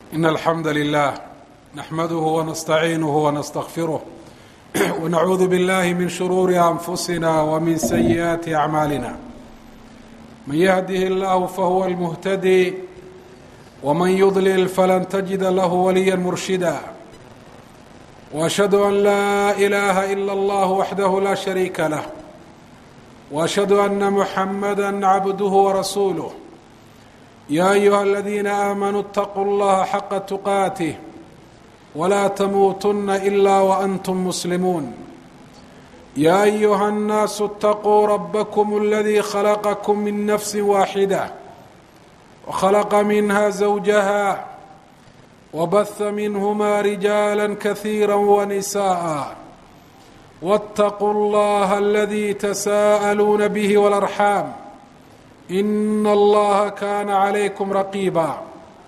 إن الحمد لله نحمده ونستعينه ونستغفره ونعوذ بالله من شرور أنفسنا ومن سيئات أعمالنا من يهده الله فهو المهتدي ومن يضلل فلن تجد له وليا مرشدا وأشهد أن لا إله إلا الله وحده لا شريك له وأشهد أن محمدا عبده ورسوله يا أيها الذين آمنوا اتقوا الله حق تقاته ولا تموتن إلا وأنتم مسلمون يا أيها الناس اتقوا ربكم الذي خلقكم من نفس واحدة وخلق منها زوجها وبث منهما رجالا كثيرا ونساء واتقوا الله الذي تساءلون به والأرحام إن الله كان عليكم رقيبا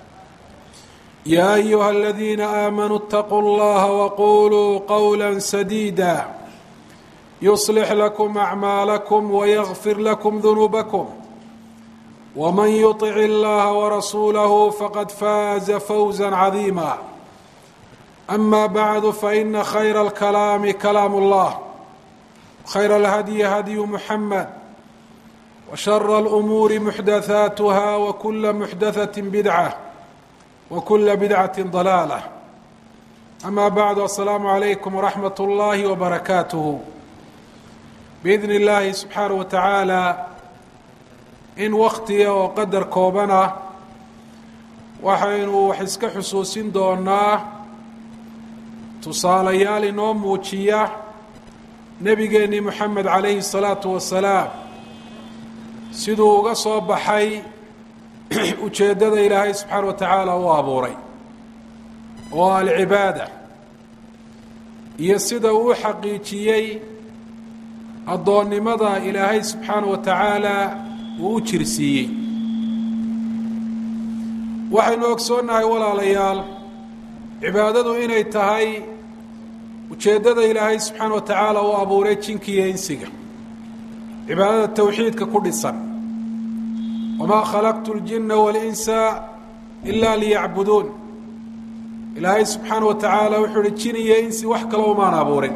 يا أيها الذين آمنوا اتقوا الله وقولوا قولا سديدا يصلح لكم أعمالكم ويغفر لكم ذنوبكم ومن يطع الله ورسوله فقد فاز فوزا عظيما أما بعد فإن خير الكلام كلام الله خير الهدي هدي محمد وشر الأمور محدثاتها وكل محدثة بدعة وكل بدعة ضلالة أما بعد السلام عليكم ورحمة الله وبركاته بإذن الله سبحانه وتعالى in waktiga oo qadar koobana waxaynu wax iska xusuusin doonaa tusaalayaal inoo muujiya nebigeennii moxamed calayhi salaatu wasalaam siduu uga soo baxay ujeeddada ilaahay subxaana wa tacaala u abuuray oo alcibaada iyo sida uu xaqiijiyey addoonnimada ilaahay subxaana wa tacaala uu u jirsiiyey waxaynu ogsoonnahay walaalayaal cibaadadu inay tahay ujeeddada ilaahay subxaana wa tacaala uu abuuray jinkiiyo insiga cibaadada towxiidka ku dhisan wamaa khalaqtu ljinna walinsa ilaa liyacbuduun ilaahay subxaana wa tacaala wuxuu uhi jin iyo insi wax kale umaan abuurin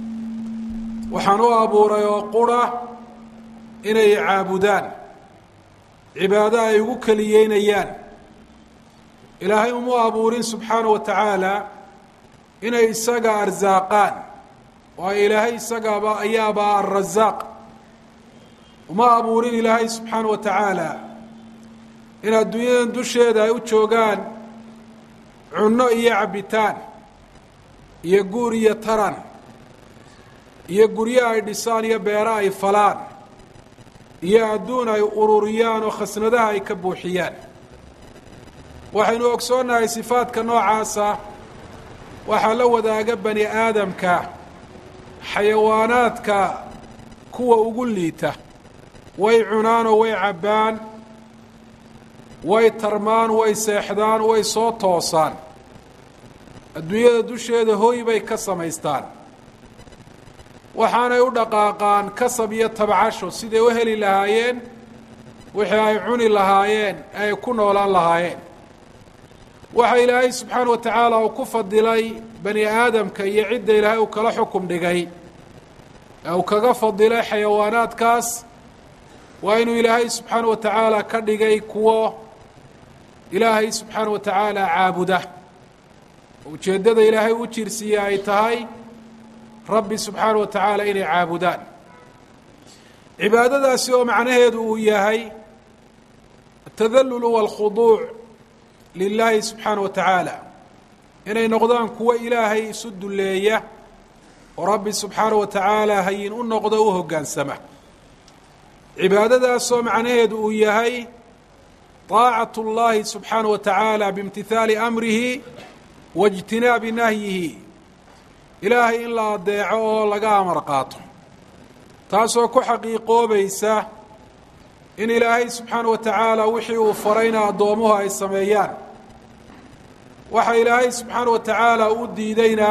waxaan u abuuray oo qura inay caabudaan cibaado ay ugu keliyeynayaan ilaahay uma abuurin subxaana wa tacaala inay isaga arsaaqaan waayo ilaahay isagaaba ayaaba alrasaaq uma abuurin ilaahay subxaana wa tacaala in adduunyadan dusheeda ay u joogaan cunno iyo cabbitaan iyo guur iyo taran iyo guryo ay dhisaan iyo beero ay falaan iyo adduun ay ururiyaan oo khasnadaha ay ka buuxiyaan waxaynu ogsoonnahay sifaadka noocaasa waxaa la wadaaga bani aadamka xayawaanaadka kuwa ugu liita way cunaan oo way cabbaan way tarmaan way seexdaan way soo toosaan adduunyada dusheeda hooy bay ka samaystaan waxaanay u dhaqaaqaan kasab iyo tabcasho siday u heli lahaayeen wixii ay cuni lahaayeen ay ku noolaan lahaayeen waxa ilaahay subxaana wa tacaala uu ku fadilay bani aadamka iyo cidda ilaahay uu kala xukum dhigay ee uu kaga fadilay xayawaanaadkaas waa inuu ilaahay subxaana wa tacaala ka dhigay kuwo ilaahay subxaana wa tacaala caabuda ujeeddada ilaahay u jirsiiye ay tahay rabbi subxaana wa tacaala inay caabudaan cibaadadaasi oo macnaheedu uu yahay atadallulu waalkhuduuc lilaahi subxaana wa tacaala inay noqdaan kuwo ilaahay isu dulleeya oo rabbi subxaana wa tacaala hayin u noqdo u hoggaansama cibaadadaasoo macnaheedu uu yahay طaacat اllahi subxaana wa tacaala biimtihaali amrihi wa اjtinaabi nahyihi ilaahay in la adeeco oo laga amar qaato taasoo ku xaqiiqoobaysa in ilaahay subxaana wa tacaala wixii uu farayna addoomuhu ay sameeyaan waxa ilaahay subxaana wa tacaala uu diideyna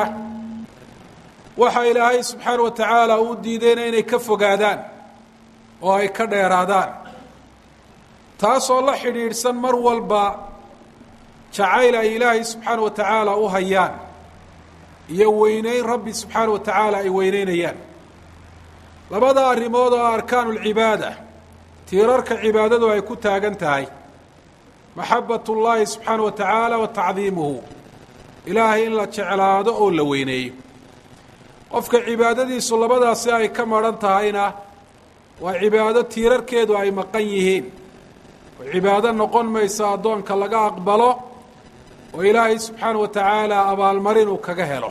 waxa ilaahay subxaana wa tacaala uu diideyna inay ka fogaadaan oo ay ka dheeraadaan taasoo la xidhiidhsan mar walba jacayl ay ilaahay subxaana wa tacaala u hayaan iyo weyneyn rabbi subxaana wa tacaala ay weyneynayaan labada arrimood oo arkaanu lcibaada tiirarka cibaadadu ay ku taagan tahay maxabat ullaahi subxaana wa tacaala wa tacdiimuhu ilaahay in la jeclaado oo la weyneeyo qofka cibaadadiisu labadaasi ay ka maran tahayna waa cibaado tiirarkeedu ay maqan yihiin oo cibaado noqon mayso addoonka laga aqbalo oo ilaahay subxaana wa tacaala abaalmarin uu kaga helo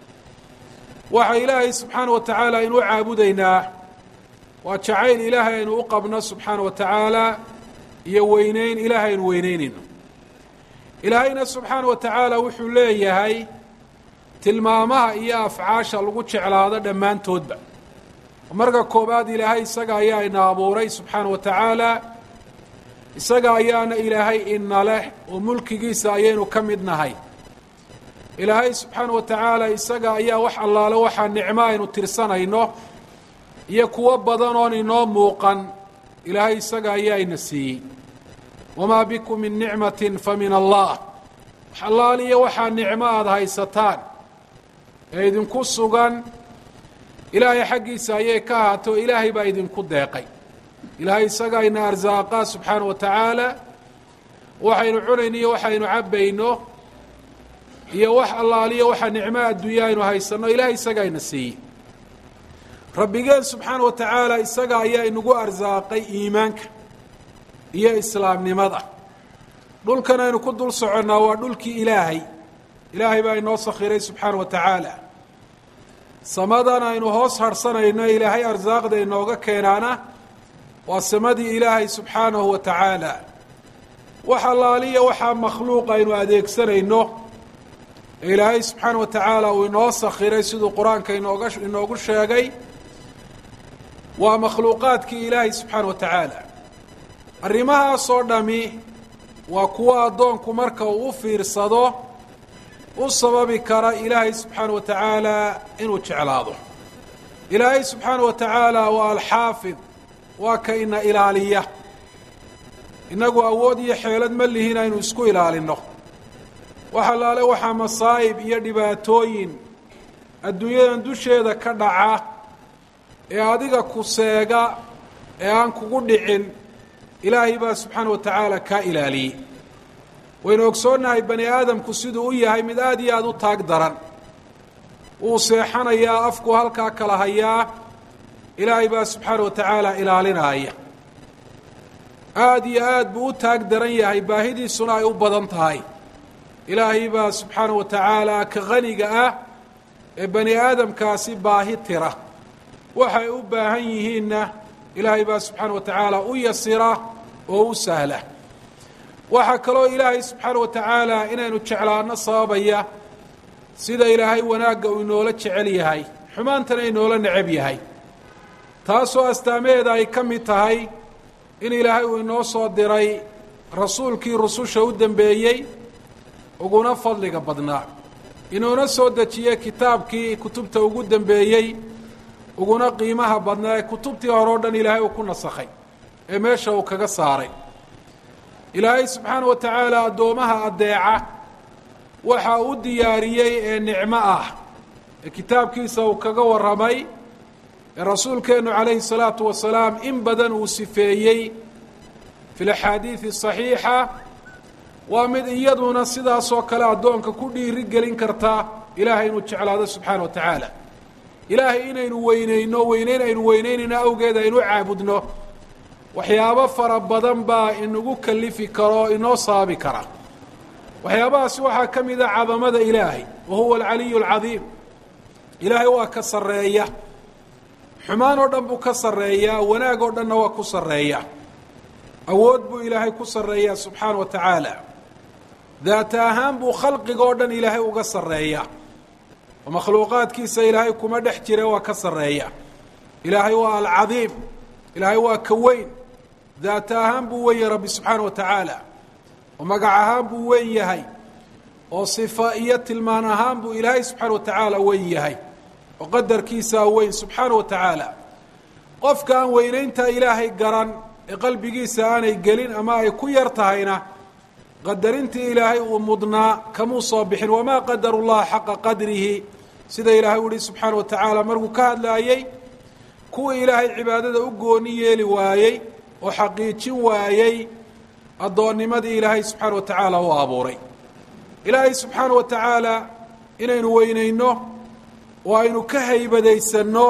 waxa ilaahay subxaana wa tacaala aynu u caabudaynaa waa jacayl ilaahay aynu u qabno subxaana wa tacaala iyo weyneyn ilaahay aynu weyneynayno ilaahayna subxaana wa tacaala wuxuu leeyahay tilmaamaha iyo afcaasha lagu jeclaado dhammaantoodba marka koowaad ilaahay isaga ayaa ina abuuray subxaana wa tacaala isaga ayaana ilaahay ina leh oo mulkigiisa ayaynu ka mid nahay ilaahay subxaana wa tacaala isaga ayaa wax allaale waxaa nicmo aynu tirsanayno iyo kuwo badan oon inoo muuqan ilaahay isaga ayaa ina siiyey wamaa bikum min nicmatin fa min allah wax allaaliyo waxaa nicmo aada haysataan ee idinku sugan ilaahay xaggiisa ayay ka ahaato ilaahay baa idinku deeqay ilaahay isagaa ina arsaaqaa subxaana wa tacaala waxaynu cunayno iyo waxaynu cabbayno iyo wax allaaliyo waxa nicmo adduunya aynu haysanno ilahay isagaa ina siiyey rabbigeen subxaana wa tacaala isaga ayaa inagu arsaaqay iimaanka iyo islaamnimada dhulkan aynu ku dul soconnaa waa dhulkii ilaahay ilaahay baa inoo sakhiray subxaana wa tacaala samadan aynu hoos harhsanayno ilaahay arsaaqda inooga keenaana waa samadii ilaahay subxaanahu wa tacaala wax allaaliya waxaa makhluuq aynu adeegsanayno ee ilaahay subxaana wa tacaala uu inoo sakhiray siduu qur-aanka inooga inoogu sheegay waa makhluuqaadkii ilaahay subxaana wa tacaala arrimahaasoo dhami waa kuwo addoonku marka uu u fiirsado u sababi kara ilaahay subxaana wa tacaala inuu jeclaado ilaahay subxaana wa tacaala waa alxaafid waa ka ina ilaaliya innagu awood iyo xeelad ma lihin aynu isku ilaalinno wax allaale waxaa masaa'ib iyo dhibaatooyin adduunyadan dusheeda ka dhaca ee adiga ku seega ee aan kugu dhicin ilaahay baa subxaana wa tacaala kaa ilaaliyey waynu ogsoonnahay bani aadamku siduu u yahay mid aada iyo aada u taag daran wuu seexanayaa afku halkaa kala hayaa ilaahay baa subxaana wa tacaala ilaalinaaya aada iyo aad buu u taag daran yahay baahidiisuna ay u badan tahay ilaahay baa subxaana wa tacaala ka qaniga ah ee bani aadamkaasi baahi tira waxay u baahan yihiinna ilaahay baa subxaana wa tacaala u yasira oo u sahla waxaa kaloo ilaahay subxaana wa tacaala inaynu jeclaano sababaya sida ilaahay wanaagga uu inoola jecel yahay xumaantana inoola necab yahay taasoo astaamaheeda ay ka mid tahay in ilaahay uu inoo soo diray rasuulkii rususha u dembeeyey uguna fadliga badnaa inuuna soo dejiyey kitaabkii kutubta ugu dembeeyey uguna qiimaha badnaa ee kutubtii hore o dhan ilaahay uu ku nasakhay ee meesha uu kaga saaray ilaahay subxaana wa tacaala addoomaha addeeca waxa u diyaariyey ee nicmo ah ee kitaabkiisa uu kaga warramay ee rasuulkeennu calayhi salaatu wasalaam in badan uu sifeeyey fi laxaadiidi saxiixa waa mid iyaduna sidaasoo kale addoonka ku dhiiri gelin karta ilaahay inuu jeclaado subxaana wa tacaala ilaahay inaynu weyneyno weyneyn aynu weyneynayno awgeed aynu caabudno waxyaabo fara badan baa inagu kalifi karo inoo sababi kara waxyaabahaasi waxaa ka mid a cadamada ilaahay wa huwa alcaliyu alcadiim ilaahay waa ka sarreeya xumaan oo dhan buu ka sarreeyaa wanaag oo dhanna waa ku sarreeya awood buu ilaahay ku sarreeyaa subxaana wa tacaala daata ahaan buu khalqiga oo dhan ilaahay uga sarreeya oo makhluuqaadkiisa ilaahay kuma dhex jire waa ka sarreeya ilaahay waa alcadiim ilaahay waa ka weyn daata ahaan buu weyn yahay rabbi subxaana wa tacaala oo magac ahaan buu weyn yahay oo sifa iyo tilmaan ahaan buu ilaahay subxaana wa tacaala weyn yahay oo qadarkiisaa weyn subxaana wa tacaala qofka aan weynaynta ilaahay garan ee qalbigiisa aanay gelin ama ay ku yar tahayna qadarintii ilaahay uu mudnaa kamuu soo bixin wamaa qadaru llaha xaqa qadrihi sida ilaahay u yihi subxaana wa tacaala markuu ka hadlaayey kuwii ilaahay cibaadada u gooni yeeli waayey oo xaqiijin waayey addoonnimadii ilaahay subxaana wa tacaala u abuuray ilaahay subxaana wa tacaala inaynu weynayno oo aynu ka haybadaysanno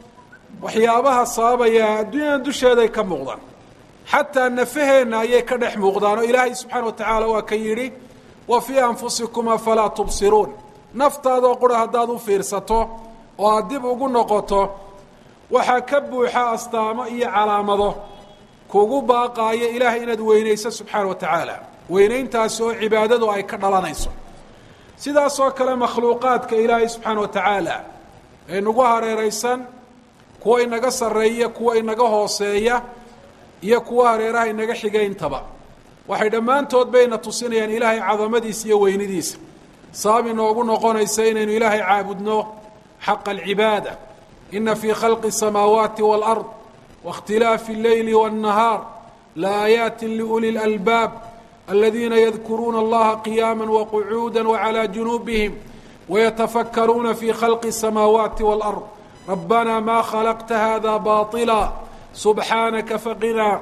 waxyaabaha sababaya adduunyadan dusheeday ka muuqdaan xataa nafaheenna ayay ka dhex muuqdaan oo ilaahay subxaana wa tacaala waa ka yidhi wa fii anfusikum afalaa tubsiruun naftaadoo qura haddaad u fiirsato oo aad dib ugu noqoto waxaa ka buuxa astaamo iyo calaamado kugu baaqaaya ilaahay inaad weynayso subxaana wa tacaala weynayntaasi oo cibaadadu ay ka dhalanayso sidaasoo kale makhluuqaadka ilaahay subxaana wa tacaala ee nagu hareeraysan kuwa inaga sarreeya kuwa inaga hooseeya iyo kuwa hareeraha inaga xigayntaba waxay dhammaantood bayna tusinayaan ilaahay cadamadiisa iyo weynidiisa sabab inoogu noqonaysa inaynu ilaahay caabudno xaqa alcibaada ina fii khalqi الsamaawaati wاlأrض waاkhtilaafi اlleyli wالnahaar laaayaati liuli اlalbaab aladiina yadkuruuna allaha qiyaama waqcuuda wcalى junuubihim wayatafakkaruuna fi khalqi الsamaawaati wاlأrض rabbana ma khalaqta hada baطila subxaanaka faqinaa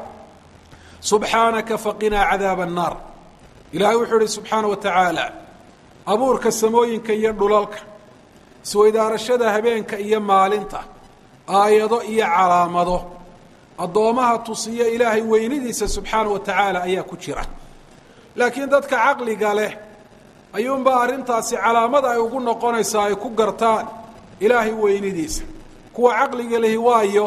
subxaanaka faqinaa cadaaba الnaar ilahay wuxuu ihi subxaana wa tacaala abuurka samooyinka iyo dhulalka isweydaarashada habeenka iyo maalinta aayado iyo calaamado addoommaha tusiya ilaahay weynidiisa subxaana wa tacaala ayaa ku jira laakiin dadka caqliga leh ayuunbaa arrintaasi calaamada ay ugu noqonaysaa ay ku gartaan ilaahay weynidiisa kuwa caqliga lehi waayo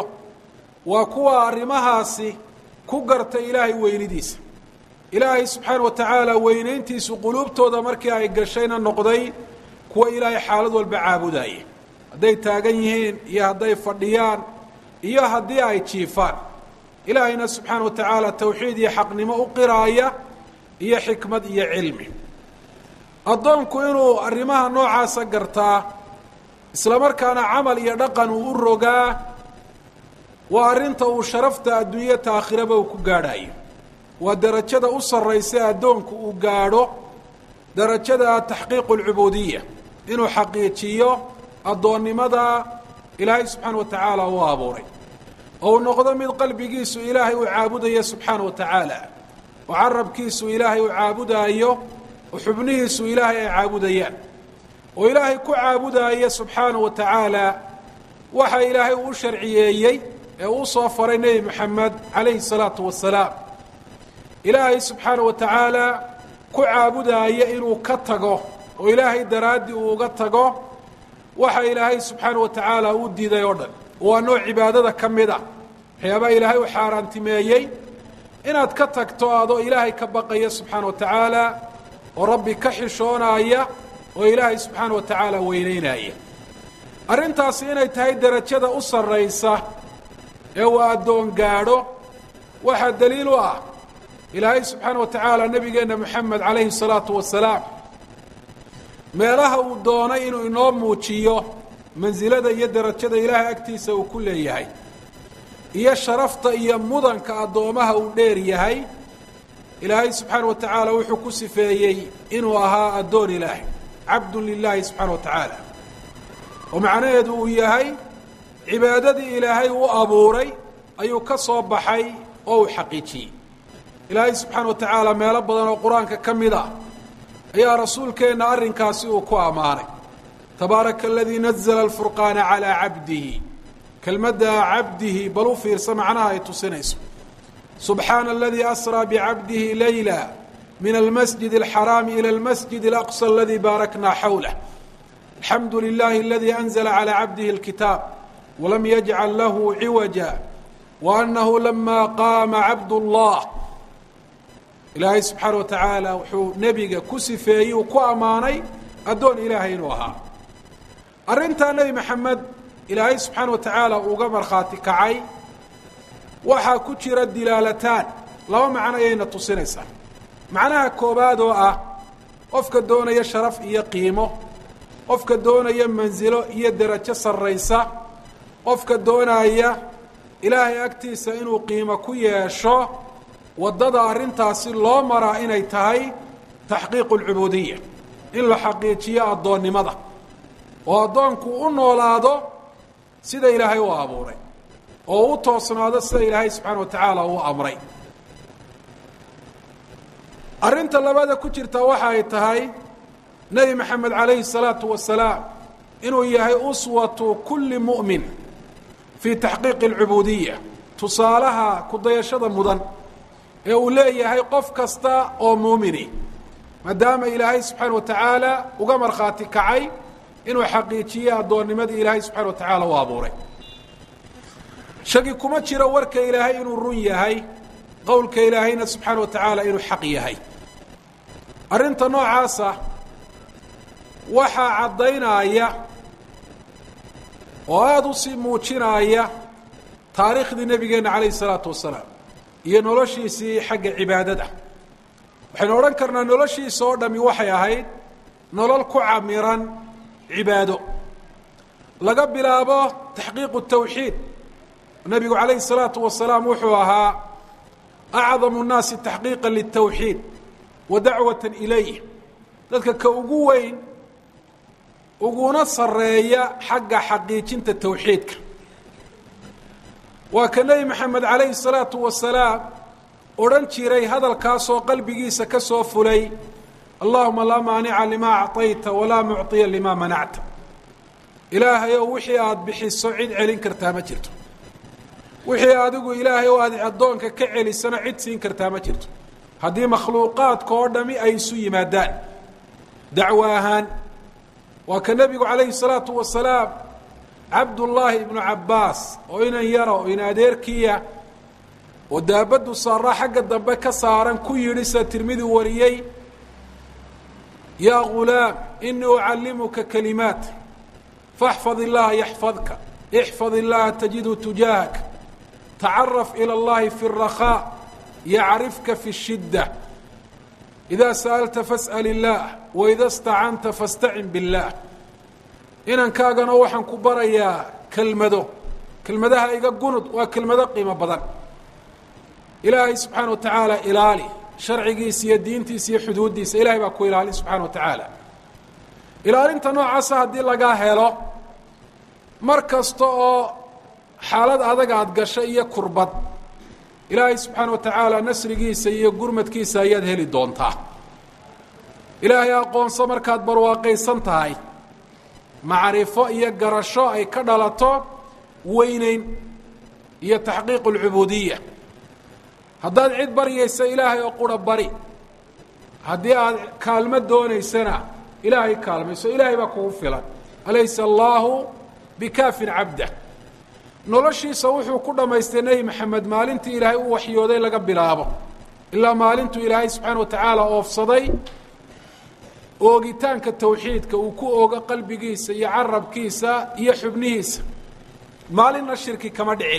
waa kuwa arrimahaasi ku garta ilaahay weynidiisa ilaahay subxaana wa tacaala weynayntiisu quluubtooda markii ay gashayna noqday kuwa ilaahay xaalad walba caabudaya hadday taagan yihiin iyo hadday fadhiyaan iyo haddii ay jiifaan ilaahayna subxaana wa tacaala tawxiid iyo xaqnimo u qiraaya iyo xikmad iyo cilmi addoonku inuu arrimaha noocaasa gartaa isla markaana camal iyo dhaqan uu u rogaa waa arrinta uu sharafta adduunya taakhiraba uu ku gaadhayo waa derajada u sarraysa addoonku uu gaadho derajada taxqiiqu alcubuudiya inuu xaqiijiyo addoonnimada ilaahay subxaana wa tacaala uu abuuray oo uu noqdo mid qalbigiisu ilaahay uu caabudayo subxaana wa tacaala oo carabkiisu ilaahay uu caabudaayo oo xubnihiisu ilaahay ay caabudayaan oo ilaahay ku caabudaayo subxaana wa tacaala waxa ilaahay uu u sharciyeeyey ee uu soo faray nebi moxamed calayhi salaatu wasalaam ilaahay subxaana wa tacaala ku caabudaaya inuu ka tago oo ilaahay daraaddii uu uga tago waxa ilaahay subxaana wa tacaala uu diiday oo dhan waa nooc cibaadada ka mid a waxyaabaha ilaahay u xaaraantimeeyey inaad ka tagto adoo ilaahay ka baqaya subxaana wa tacaala oo rabbi ka xishoonaaya oo ilaahay subxaana wa tacaala weyneynaya arrintaasi inay tahay derajada u sarraysa ee uu addoon gaadho waxaa daliil u ah ilaahay subxaana wa tacaala nebigeenna moxamed calayhi salaatu wasalaam meelaha uu doonay inuu inoo muujiyo mansilada iyo derajada ilaahay agtiisa uu ku leeyahay iyo sharafta iyo mudanka addoomaha uu dheer yahay ilaahay subxaana wa tacaala wuxuu ku sifeeyey inuu ahaa addoon ilaahay cabdun lilaahi subxaana wa tacaala oo macnaheedu uu yahay cibaadadii ilaahay u abuuray ayuu ka soo baxay oo uu xaqiijiyey ilaahay subxaana wa tacaala meelo badan oo qur-aanka ka mid ah ayaa rasuulkeenna arrinkaasi uu ku ammaanay tabaaraka aladii nazla alfurqaana calaa cabdihi kelmadda cabdihi bal u fiirsa macnaha ay tusinayso subxaana aladii asraa bicabdihi layla min almasjid alxaraami ila almasjid alaqsa aladii baaraknaa xawlah alxamdu lilahi aladii anzla calى cabdihi اlkitaab walam yajcal lahu ciwaja waanahu lama qaama cabd اllah ilaahay subxaana wa tacaala wuxuu nebiga ku sifeeyey uu ku ammaanay addoon ilaahay inuu ahaa arrintaa nebi maxamed ilaahay subxaana wa tacaala uga markhaati kacay waxaa ku jira dilaalataan laba macno ayayna tusinaysaa macnaha koowaad oo ah qofka doonaya sharaf iyo qiimo qofka doonaya mansilo iyo derajo sarraysa qofka doonaya ilaahay agtiisa inuu qiimo ku yeesho waddada arrintaasi loo maraa inay tahay taxqiiqu alcubuudiya in la xaqiijiyo addoonnimada oo addoonku u noolaado sida ilaahay u abuuray oo u toosnaado sida ilaahay subxaana wa tacaala uu amray arrinta labada ku jirta waxa ay tahay nebi maxamed calayhi الsalaatu wasalaam inuu yahay uswatu kuli mu'min fii taxqiiqi اlcubuudiya tusaalaha kudayashada mudan ee uu leeyahay qof kasta oo muumini maadaama ilaahay subxaana wa tacaala uga markhaati kacay inuu xaqiijiye addoonnimadii ilaahay subxana wa tacaala u abuuray shaki kuma jiro warka ilaahay inuu run yahay qowlka ilaahayna subxaana wa tacaala inuu xaq yahay arrinta noocaasa waxaa caddaynaya oo aada u sii muujinaya taariikhdii nebigeenna calayhi isalaatu wasalaam iyo noloshiisii xagga cibaadada waxaynu odhan karnaa noloshiisa oo dhami waxay ahayd nolol ku camiran cibaado laga bilaabo taxqiiqu tawxiid nebigu calayhi الsalaatu wasalaam wuxuu ahaa acdamu الnaasi taxqiiqa litawxiid wa dacwata ilayh dadka ka ugu weyn uguna sareeya xagga xaqiijinta tawxiidka waa ka nebi maxamed calayhi الsalaatu wasalaam odhan jiray hadalkaasoo qalbigiisa ka soo fulay allahuma laa maanica lima acطayta walaa mucطiya lima manacta ilaahay ow wixii aada bixiso cid celin kartaa ma jirto wixii adigu ilaahay oo aad addoonka ka celisana cid siin kartaa ma jirto haddii makhluuqaadka oo dhami ay isu yimaadaan dacwo ahaan waa ka nebigu calayhi الsalaatu wasalaam cabdullaahi ibnu cabbaas oo inan yara oo in adeerkiya oo daabaddu saaraa xagga dambe ka saaran ku yidhi sida tirmidi wariyey yaa gulaam inii ucallimuka kalimaat faxfad illaha yaxfadka ixfad illaha tajidu tujaahaka tacaraf ilى اllahi fi الrakhaa yacrifka fi الshidda idaa sa'alta fas'al illaah waida stacanta fastacin biاllah inankaagana waxaan ku barayaa kelmado kelmadaha iga gunud waa kelmado qiimo badan ilaahay subxaana wa tacaala ilaali sharcigiisa iyo diintiisa iyo xuduuddiisa ilahay baa ku ilaalin subxaana wa tacaala ilaalinta noocaasa haddii lagaa helo mar kasta oo xaalad adag aad gasho iyo kurbad ilaahay subxaana wa tacaala nasrigiisa iyo gurmadkiisa ayaad heli doontaa ilaahay aqoonso markaad barwaaqaysan tahay macrifo iyo garasho ay ka dhalato weyneyn iyo taxqiiqu alcubuudiya haddaad cid baryaysa ilaahay oo qura bari haddii aad kaalmo doonaysana ilaahay kaalmayso ilaahay baa kugu filan alaysa allaahu bikaafin cabdah noloshiisa wuxuu ku dhammaystay nebi maxamed maalintii ilaahay u waxyooday laga bilaabo ilaa maalintuu ilaahay subxaana wa tacaala oofsaday oogitaanka tawxiidka uu ku oogo qalbigiisa iyo carabkiisa iyo xubnihiisa maalinna shirki kama dhicin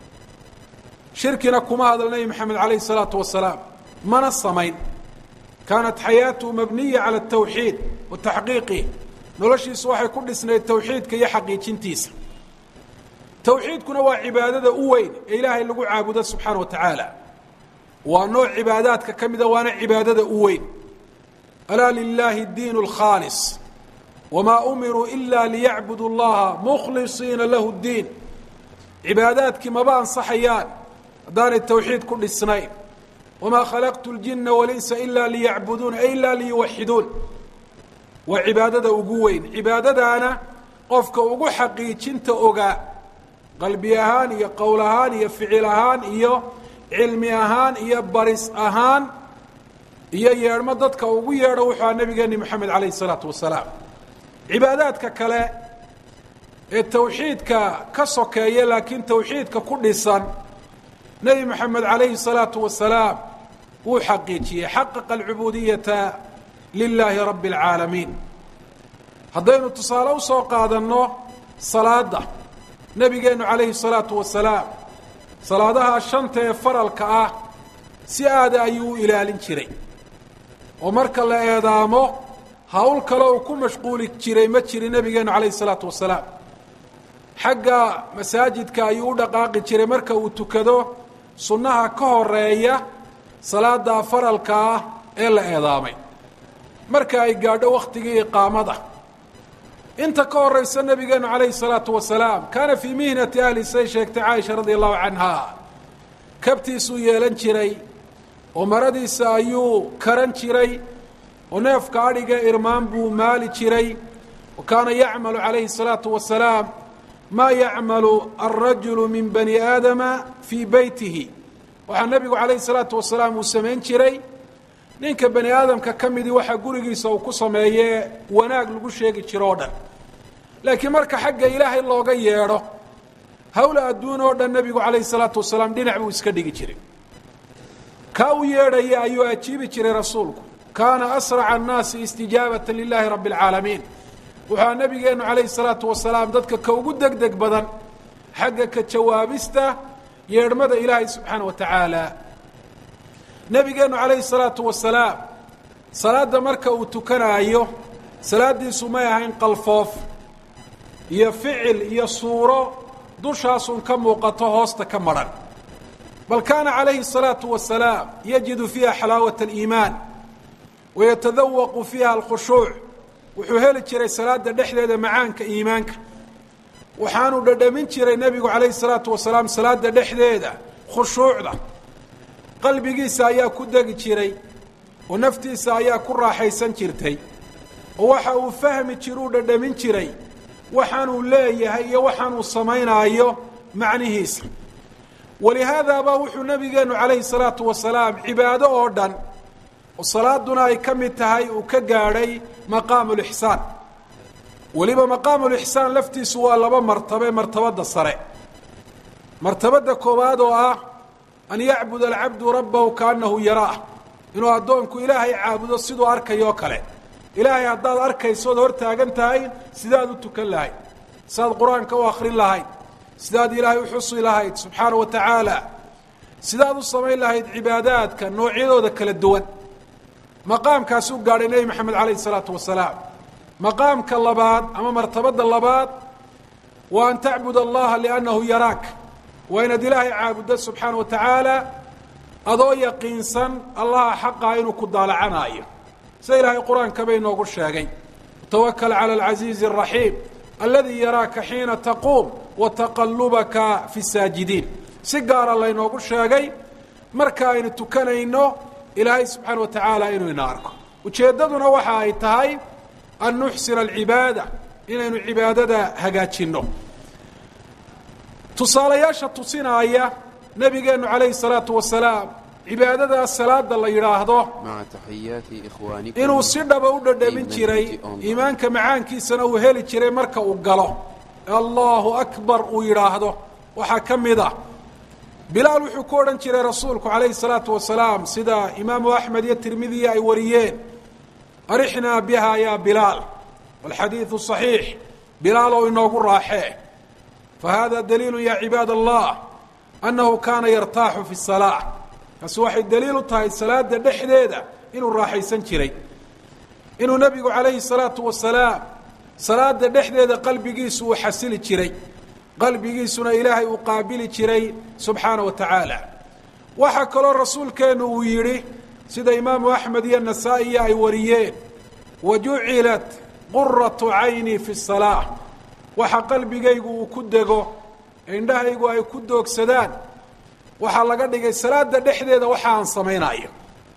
shirkina kuma hadal nebi maxamed calayhi الsalaatu wasalaam mana samayn kaanat xayaatuhu mabniya cala الtawxiid wa taxqiiqih noloshiisu waxay ku dhisnayd tawxiidka iyo xaqiijintiisa tawxiidkuna waa cibaadada u weyn ee ilaahay lagu caabudo subxaana wa tacaala waa nooc cibaadaadka ka mida waana cibaadada u weyn alaa lilaahi اdiin اlkhaalis wamaa umiruu ila liyacbudu اllaha mukhlisiina lahu اddiin cibaadaadkii maba ansaxayaan haddaanay tawxiid ku dhisnayn wamaa khalaqtu اljina walinsa ila liyacbuduun ay ila liyuwaxiduun waa cibaadada ugu weyn cibaadadaana qofka ugu xaqiijinta ogaa qalbi ahaan iyo qowl ahaan iyo ficil ahaan iyo cilmi ahaan iyo baris ahaan iyo yeedhmo dadka ugu yeedho wuxuu aha nabigeeni moxamed calayh isalaatu wasalaam cibaadaadka kale ee tawxiidka ka sokeeya laakiin tawxiidka ku dhisan nebi moxamed calayhi الsalaatu wasalaam wuu xaqiijiyey xaqaqa alcubuudiyata lilaahi rabbi اlcaalamiin haddaynu tusaale usoo qaadanno salaada nebigeennu calayhi الsalaatu wasalaam salaadaha shanta ee faralka ah si aada ayuu u ilaalin jiray oo marka la eedaamo hawl kale uu ku mashquuli jiray ma jirin nebigeennu calayhi الsalaatu wasalaam xagga masaajidka ayuu u dhaqaaqi jiray marka uu tukado sunnaha ka horeeya salaada faralka ah ee la eedaamay marka ay gaadho waktigii iqaamada inta ka horeysa nabigeenu calayhi salaatu wasalaam kaana fii mihnati ahli say sheegtay caaisha radia allahu canha kabtiisuu yeelan jiray oo maradiisa ayuu karan jiray oo neefka adhiga irmaan buu maali jiray wa kaana yacmalu calayhi salaatu wasalaam maa yacmalu alrajulu min bani aadama fii beytihi waxaa nebigu calayhi salaatu wasalaam uu samayn jiray ninka bani aadamka ka midii waxaa gurigiisa uu ku sameeyee wanaag lagu sheegi jiro o dhan laakiin marka xagga ilaahay looga yeedho hawla adduun oo dhan nebigu calayhi salaatu wasalaam dhinac buu iska dhigi jiray kaa u yeedhaya ayuu ajiibi jiray rasuulku kaana asraca annaasi istijaabata lilaahi rabbi alcaalamiin wuxua nebigeennu calayhi salaatu wasalaam dadka ka ugu deg deg badan xagga ka jawaabista yeedhmada ilaahay subxaana wa tacaala nebigeennu calayhi salaatu wasalaam salaadda marka uu tukanaayo salaaddiisu may ahayn qalfoof iyo ficil iyo suuro dushaasun ka muuqato hoosta ka madhan bal kaana calayhi الsalaatu wasalaam yajidu fiiha xalaawat اliimaan wayatadawaqu fiiha alkhushuuc wuxuu heli jiray salaada dhexdeeda macaanka iimaanka waxaanu dhadhamin jiray nebigu calayhi الsalaatu wasalaam salaada dhexdeeda khushuucda qalbigiisa ayaa ku degi jiray oo naftiisa ayaa ku raaxaysan jirtay oo waxa uu fahmi jiruu dhadhamin jiray waxaanuu leeyahay iyo waxaanuu samaynaayo macnihiisa walihaadaaba wuxuu nabigeenu calayhi salaatu wasalaam cibaado oo dhan oo salaaduna ay ka mid tahay uu ka gaadhay maqaamu lixsaan weliba maqaamu lixsaan laftiisu waa laba martabe martabadda sare martabadda koowaad oo ah an yacbud alcabdu rabbahu kaanahu yaraah inuu addoonku ilaahay caabudo siduu arkayoo kale ilaahay haddaad arkayso ood hor taagan tahay sidaad u tukan lahayd sidaad qur-aanka u akrin lahayd sidaad ilaahay u xusi lahayd subxaana wa tacaala sidaad u samayn lahayd cibaadaadka noocyadooda kala duwan maqaamkaasuu gaadhay nebi maxamed calayhi isalaatu wasalaam maqaamka labaad ama martabadda labaad waa an tacbud allaha liannahu yaraak waa inaad ilaahay caabuddo subxaana wa tacaala adoo yaqiinsan allaha xaqaa inuu ku daalacanaayo sida ilaahay qur-aanka bay inoogu sheegay tawakal cala alcasiizi araxiim alladii yaraaka xiina taquum wa taqallubaka fi saajidiin si gaara laynoogu sheegay marka aynu tukanayno ilaahay subxaana wa tacaala inuu ina arko ujeeddaduna waxa ay tahay an nuxsina alcibaada inaynu cibaadada hagaajinno tusaalayaasha tusinaaya nebigeennu calayhi salaatu wasalaam cibaadadaas salaada la yidhaahdo inuu si dhaba u dhadhamin jiray iimaanka macaankiisana uu heli jiray marka uu galo allahu akbar uu yidhaahdo waxaa ka mid ah bilaal wuxuu ku odhan jiray rasuulku calayhi salaatu wasalaam sida imaamu axmed iyo tirmidiya ay wariyeen arixnaa biha ya bilaal walxadiidu صaxiix bilaal oo inoogu raaxee fahada daliilu ya cibaad allah annahu kaana yartaaxu fi الsalaa taasi waxay daliil u tahay salaada dhexdeeda inuu raaxaysan jiray inuu nebigu calayhi salaatu wasalaam salaada dhexdeeda qalbigiisu uu xasili jiray qalbigiisuna ilaahay uu qaabili jiray subxaana wa tacaala waxaa kaloo rasuulkeennu uu yidhi sida imaamu axmed iyo nasaa-iya ay wariyeen wa jucilat quratu caynii fi salaa waxa qalbigaygu uu ku dego indhahaygu ay ku doogsadaan waxaa laga dhigay salaada dhexdeeda waxa aan samaynayo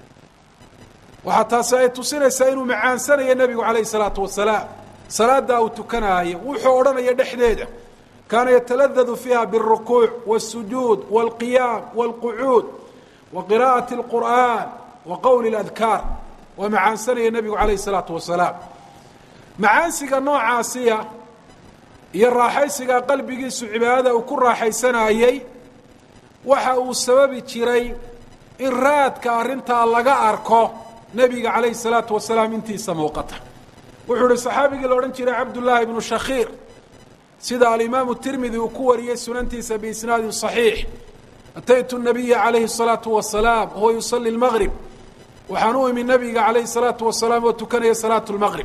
waxaa taasi ay tusinaysaa inuu macaansanayo nebigu calayhi salaatu wasalaam salaada uu tukanaayo wuxuu odhanaya dhexdeeda kaana yataladadu fiiha biاlrukuuc wاsujuud wاlqiyaam wاlqucuud wa qira'ati اlqur'an wa qowli اladkaar waa macaansanaya nebigu calayhi salaatu wasalaam macaansiga noocaasiya iyo raaxaysiga qalbigiisu cibaadada uu ku raaxaysanayey waxa uu sababi jiray in raadka arrintaa laga arko nebiga calayhi salaatu wasalaam intiisa muuqata wuxuu ihi saxaabigii la odhan jiray cabdullaahi ibnu shakhiir sida alimaamu tirmidi uu ku wariyey sunantiisa biisnaadin صaxiix ataytu nabiya calayhi الsalaatu wasalaam wahuwa yusali اlmaqrib waxaan u imi nabiga calayhi الsalaatu wasalaam oo tukanaya salaatu اlmaqrib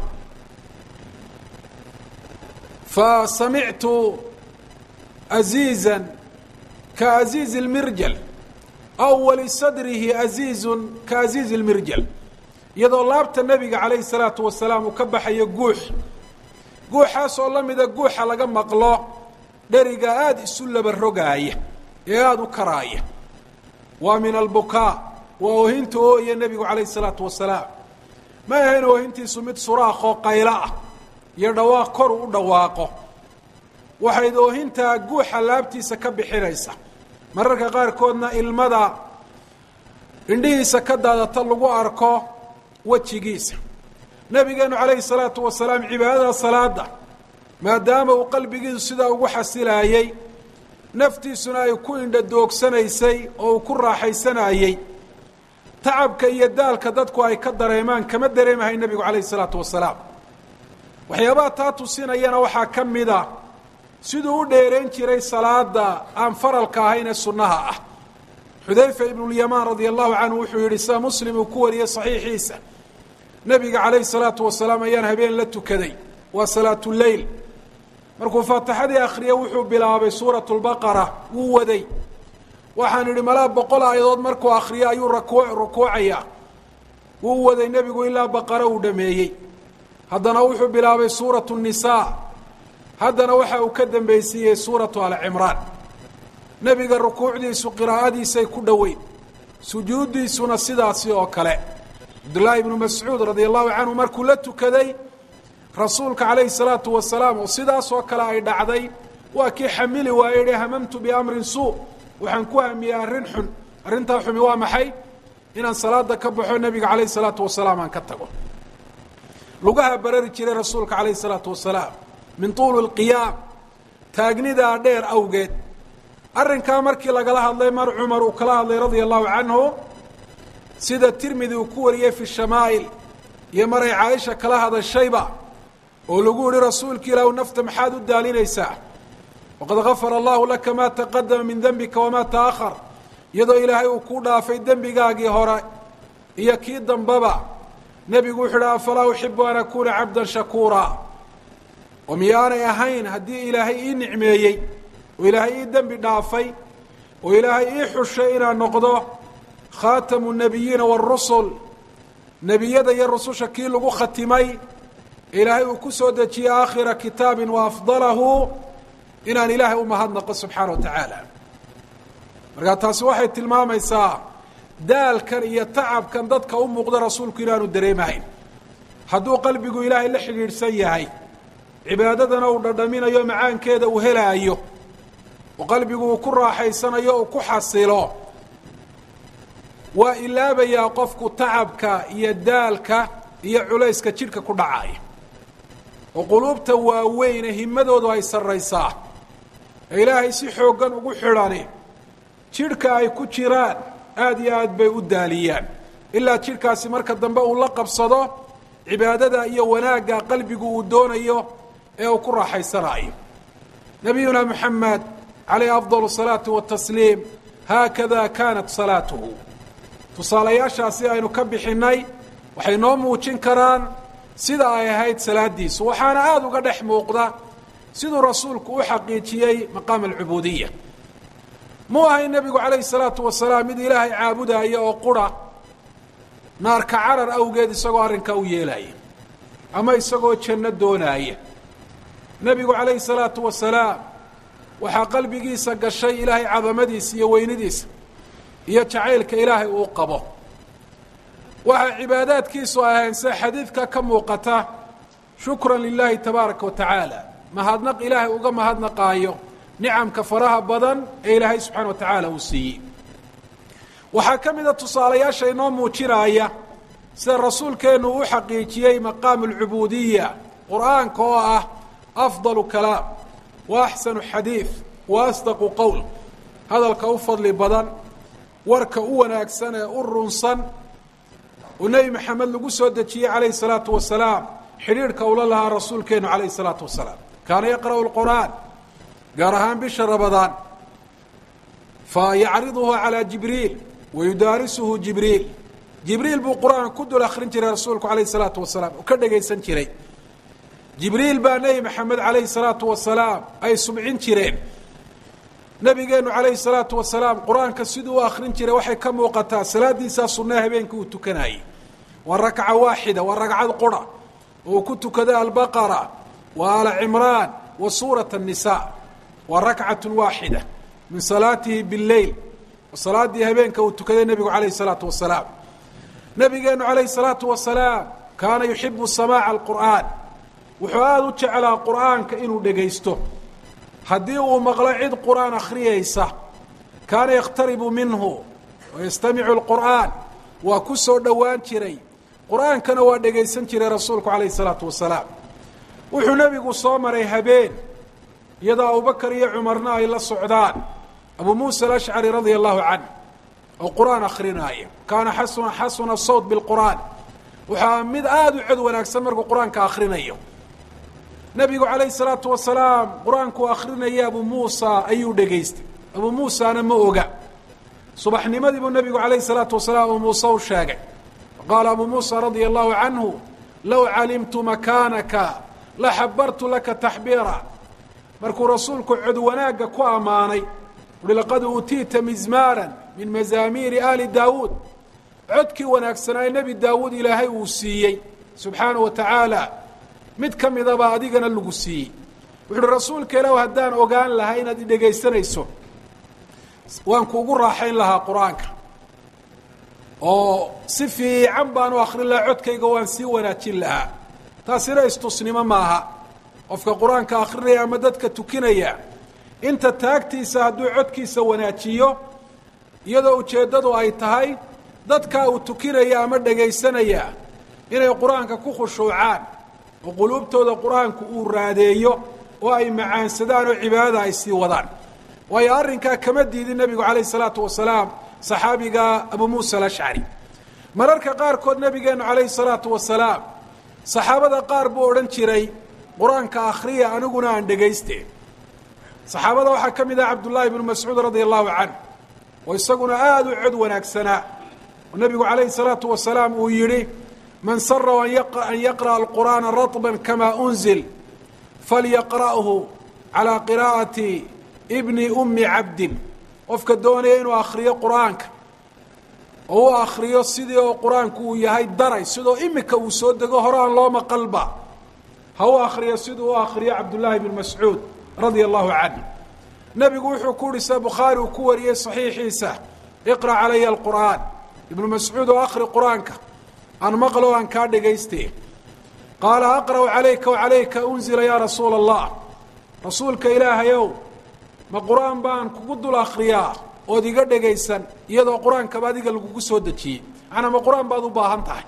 fasamictu aziiza kaaziizi اlmirjal aw walisadrihi aziizun kaaziizi اlmirjal iyadoo laabta nebiga calayhi salaatu wasalaam uu ka baxayo guux guuxaasoo la mida guuxa laga maqlo dheriga aada isu laba rogaaya ee aada u karaaya waa min albukaa waa oohinta ooya nebigu calayhi salaatu wasalaam ma ahayn oohintiisu mid suraaqoo qaylo ah iyo dhawaaq koru u dhawaaqo waxayd oohintaa guuxa laabtiisa ka bixinaysa mararka qaarkoodna ilmada indhihiisa ka daadata lagu arko wejigiisa nabigeenu calayhi salaatu wasalaam cibaadada salaada maadaama uu qalbigiisu sidaa ugu xasilaayey naftiisuna ay ku indha doogsanaysay oo uu ku raaxaysanayey tacabka iyo daalka dadku ay ka dareemaan kama dareemahay nebigu calayhi salaatu wasalaam waxyaabaha taa tusinayana waxaa ka mid a siduu u dheerayn jiray salaada aan faralka ahayn ee sunnaha ah xudayfa ibnulyamaan radia allahu canhu wuxuu yidhi sida muslim uu ku wariyey saxiixiisa nebiga calayhi salaatu wasalaam ayaan habeen la tukaday waa salaatuleyl markuu faatixadii akhriyey wuxuu bilaabay suuratu lbaqara wuu waday waxaan idhi malaa boqol aayadood markuu akriyo ayuu raku rukuucayaa wuu waday nebigu ilaa baqara uu dhameeyey haddana wuxuu bilaabay suuratu nisaa haddana waxa uu ka dambaysiiyey suuratu alcimraan nebiga rukuucdiisu qiraa'adiisay ku dhoweyn sujuuddiisuna sidaasi oo kale cabdullaahi ibnu mascuud radia allahu canhu markuu la tukaday rasuulka calayhi salaatu wasalaam oo sidaas oo kale ay dhacday waa kii xamili waaye yihi hamamtu biamrin suu waxaan ku hamiyey arrin xun arrintaa xumi waa maxay inaan salaada ka baxo nebiga calayhi salaatu wasalaam aan ka tago lugaha barari jiray rasuulka calayhi salaatu wasalaam min tuuli lqiyaam taagnidaa dheer awgeed arrinkaa markii lagala hadlay mar cumar uu kala hadlay radia allahu canhu sida tirmidi uu ku wariyey fi shamaa'il iyo maray caaisha kala hadashayba oo lagu yihi rasuulka ilaahu nafta maxaad u daalinaysaa waqad gafara allahu laka maa taqadama min dembika wamaa ta'ahar iyadoo ilaahay uu ku dhaafay dembigaagii hore iyo kii dambaba nebigu wuxuu idhi afalaa uxibu an akuuna cabdan shakuura oo miyaanay ahayn haddii ilaahay ii nicmeeyey oo ilaahay ii dembi dhaafay oo ilaahay ii xushay inaan noqdo khaatamu nabiyiina waarusul nebiyada iyo rususha kii lagu khatimay ilaahay uu ku soo dejiyey aakhira kitaabin wa afdalahu inaan ilaahay u mahadnaqo subxaana wa tacaala markaa taasi waxay tilmaamaysaa daalkan iyo tacabkan dadka u muuqda rasuulku inaanu dareemahayn hadduu qalbigu ilaahay la xidhiidhsan yahay cibaadadana uu dhadhaminayo macaankeeda uu helaayo oo qalbigu uu ku raaxaysanayo uu ku xasilo waa ilaabayaa qofku tacabka iyo daalka iyo culayska jidhka ku dhacaya oo quluubta waaweyne himadoodu ay sarraysaa ee ilaahay si xooggan ugu xidhani jidhka ay ku jiraan aada iyo aad bay u daaliyaan ilaa jidhkaasi marka dambe uu la qabsado cibaadada iyo wanaagga qalbigu uu doonayo ee uu ku raaxaysanayo nabiyuna moxamed calayhi afdal salaatu watasliim haakada kaanat salaatuhu tusaalayaashaasi aynu ka bixinnay waxay noo muujin karaan sida ay ahayd salaadiisu waxaana aada uga dhex muuqda siduu rasuulku u xaqiijiyey maqaam alcubuudiya mu ahay nebigu calayhi salaatu wasalaam mid ilaahay caabudaya oo qura naarka carar awgeed isagoo arrinkaa u yeelaya ama isagoo janno doonaaya nebigu calayhi salaatu wasalaam waxaa qalbigiisa gashay ilaahay cadamadiisa iyo weynidiisa iyo jacaylka ilaahay uu qabo waxaa cibaadaadkiisu ahayn sida xadiidka ka muuqata shukran lilaahi tabaaraka wa tacaala mahadnaq ilaahay uga mahadnaqaayo nicamka faraha badan ee ilaahay subxaana wa tacaala uu siiyey waxaa ka mida tusaalayaasha inoo muujinaya sida rasuulkeennu u xaqiijiyey maqaamu alcubuudiya qur-aanka oo ah afdalu kalaam wa axsanu xadiid wa asdaqu qowl hadalka u fadli badan warka u wanaagsan ee u runsan oo nebi maxamed lagu soo dejiyey calayhi salaatu wasalaam xidhiidhka ula lahaa rasuulkeenu calayhi salaatu wasalaam kaana yaqra'u lqur'aan gaar ahaan bisha rabadaan fa yacriduhu calaa jibriil wa yudaarisuhu jibriil jibriil buu qur-aan ku dul akrin jiray rasuulku calayhi salaatu wasalaam oo ka dhegaysan jiray jibriil baa nebi maxamed calayhi salaatu wasalaam ay subcin jireen nabigeenu calayhi salaatu wasalaam qur-aanka siduu u akrin jiray waxay ka muuqataa salaadiisaa sunnaa habeenkii uu tukanayey waa rakca waaxida waa ragcad qura oo uu ku tukada albaqara wa aala cimraan wa suurat الnisa waa rakcat waaxida min salaatihi biاleyl salaaddii habeenka uu tukaday nebigu calayh الsalaatu wasalaam nabigeenu calayh الsalaatu wasalaam kaana yuxibu samaaca alqur'aan wuxuu aada u jeclaa qur'aanka inuu dhegaysto haddii uu maqlo cid qur'aan akhriyaysa kaana yakhtaribu minhu wayastamicu lqur'aan waa ku soo dhowaan jiray qur'aankana waa dhegaysan jiray rasuulku calayh isalaatu wasalaam wuxuu nebigu soo maray habeen iyadoo abubakar iyo cumarna ay la socdaan abu muusa alashcari radia allahu canh oo qur'aan akrinaaya kaana xasuna xasuna sawt bilqur'aan waxaa mid aada u cod wanaagsan markuu qur-aanka akrinayo nebigu calayhi salaatu wasalaam qur-aankuu akrinaya abu muusa ayuu dhegaystay abu muusana ma oga subaxnimadii buu nebigu calayhi salaatu wasalaam abu muuse u sheegay qaala abu muusa radia allahu canhu low calimtu makaanaka la xabartu laka taxbiira markuu rasuulku cod wanaagga ku ammaanay uhi laqad uutiita mizmaaran min mazaamiiri aali daawuud codkii wanaagsanaa nebi daawuud ilaahay uu siiyey subxaana wa tacaala mid ka midaba adigana lagu siiyey wuxu uhi rasuulka ilaah haddaan ogaan lahaa inaad idhegaysanayso waan kuugu raaxayn lahaa qur-aanka oo si fiican baan u akrin lahaa codkayga waan sii wanaajin lahaa taasina istusnimo maaha qofka qur-aanka akrinaya ama dadka tukinaya inta taagtiisa hadduu codkiisa wanaajiyo iyadoo ujeeddadu ay tahay dadkaa uu tukinaya ama dhegaysanaya inay qur-aanka ku khushuucaan oo quluubtooda qur-aanku uu raadeeyo oo ay macaansadaan oo cibaadada ay sii wadaan waayo arrinkaa kama diidin nebigu calayh isalaatu wasalaam saxaabiga abu muusa alashcari mararka qaarkood nebigeennu calayhi salaatu wasalaam saxaabada qaar buu odhan jiray qur-aanka akhriya aniguna aan dhegayste saxaabada waxaa ka mid ah cabdullaahi bnu mascuud radia allahu canh oo isaguna aada u cod wanaagsanaa oo nebigu calayhi salaatu wasalaam uu yidhi man sarahu an yaqra'a alqur'aana raطban kama unzil falyaqra'hu calaa qiraa'ati bni ummi cabdin qofka doonaya inuu akhriyo qur-aanka oo u akhriyo sidii oo qur-aanku uu yahay daray sidoo imika uu soo dego hore aan loo maqalba ha u akhriyo siduu u akhriyo cabdullaahi bn mascuud radia allahu canh nebigu wuxuu ku uhi sida bukhaari uu ku wariyey saxiixiisa iqra' calaya alqur'aan ibnu mascuud oo akhri qur-aanka aan maqlo aan kaa dhegayste qaala aqra'u calayka wacalayka unzila yaa rasuula allah rasuulka ilaahayow ma qur-aan baan kugu dul akhriyaa ood iga dhegaysan iyadoo qur-aankaba adiga lagugu soo dejiyey macnaa ma qur-aan baad u baahan tahay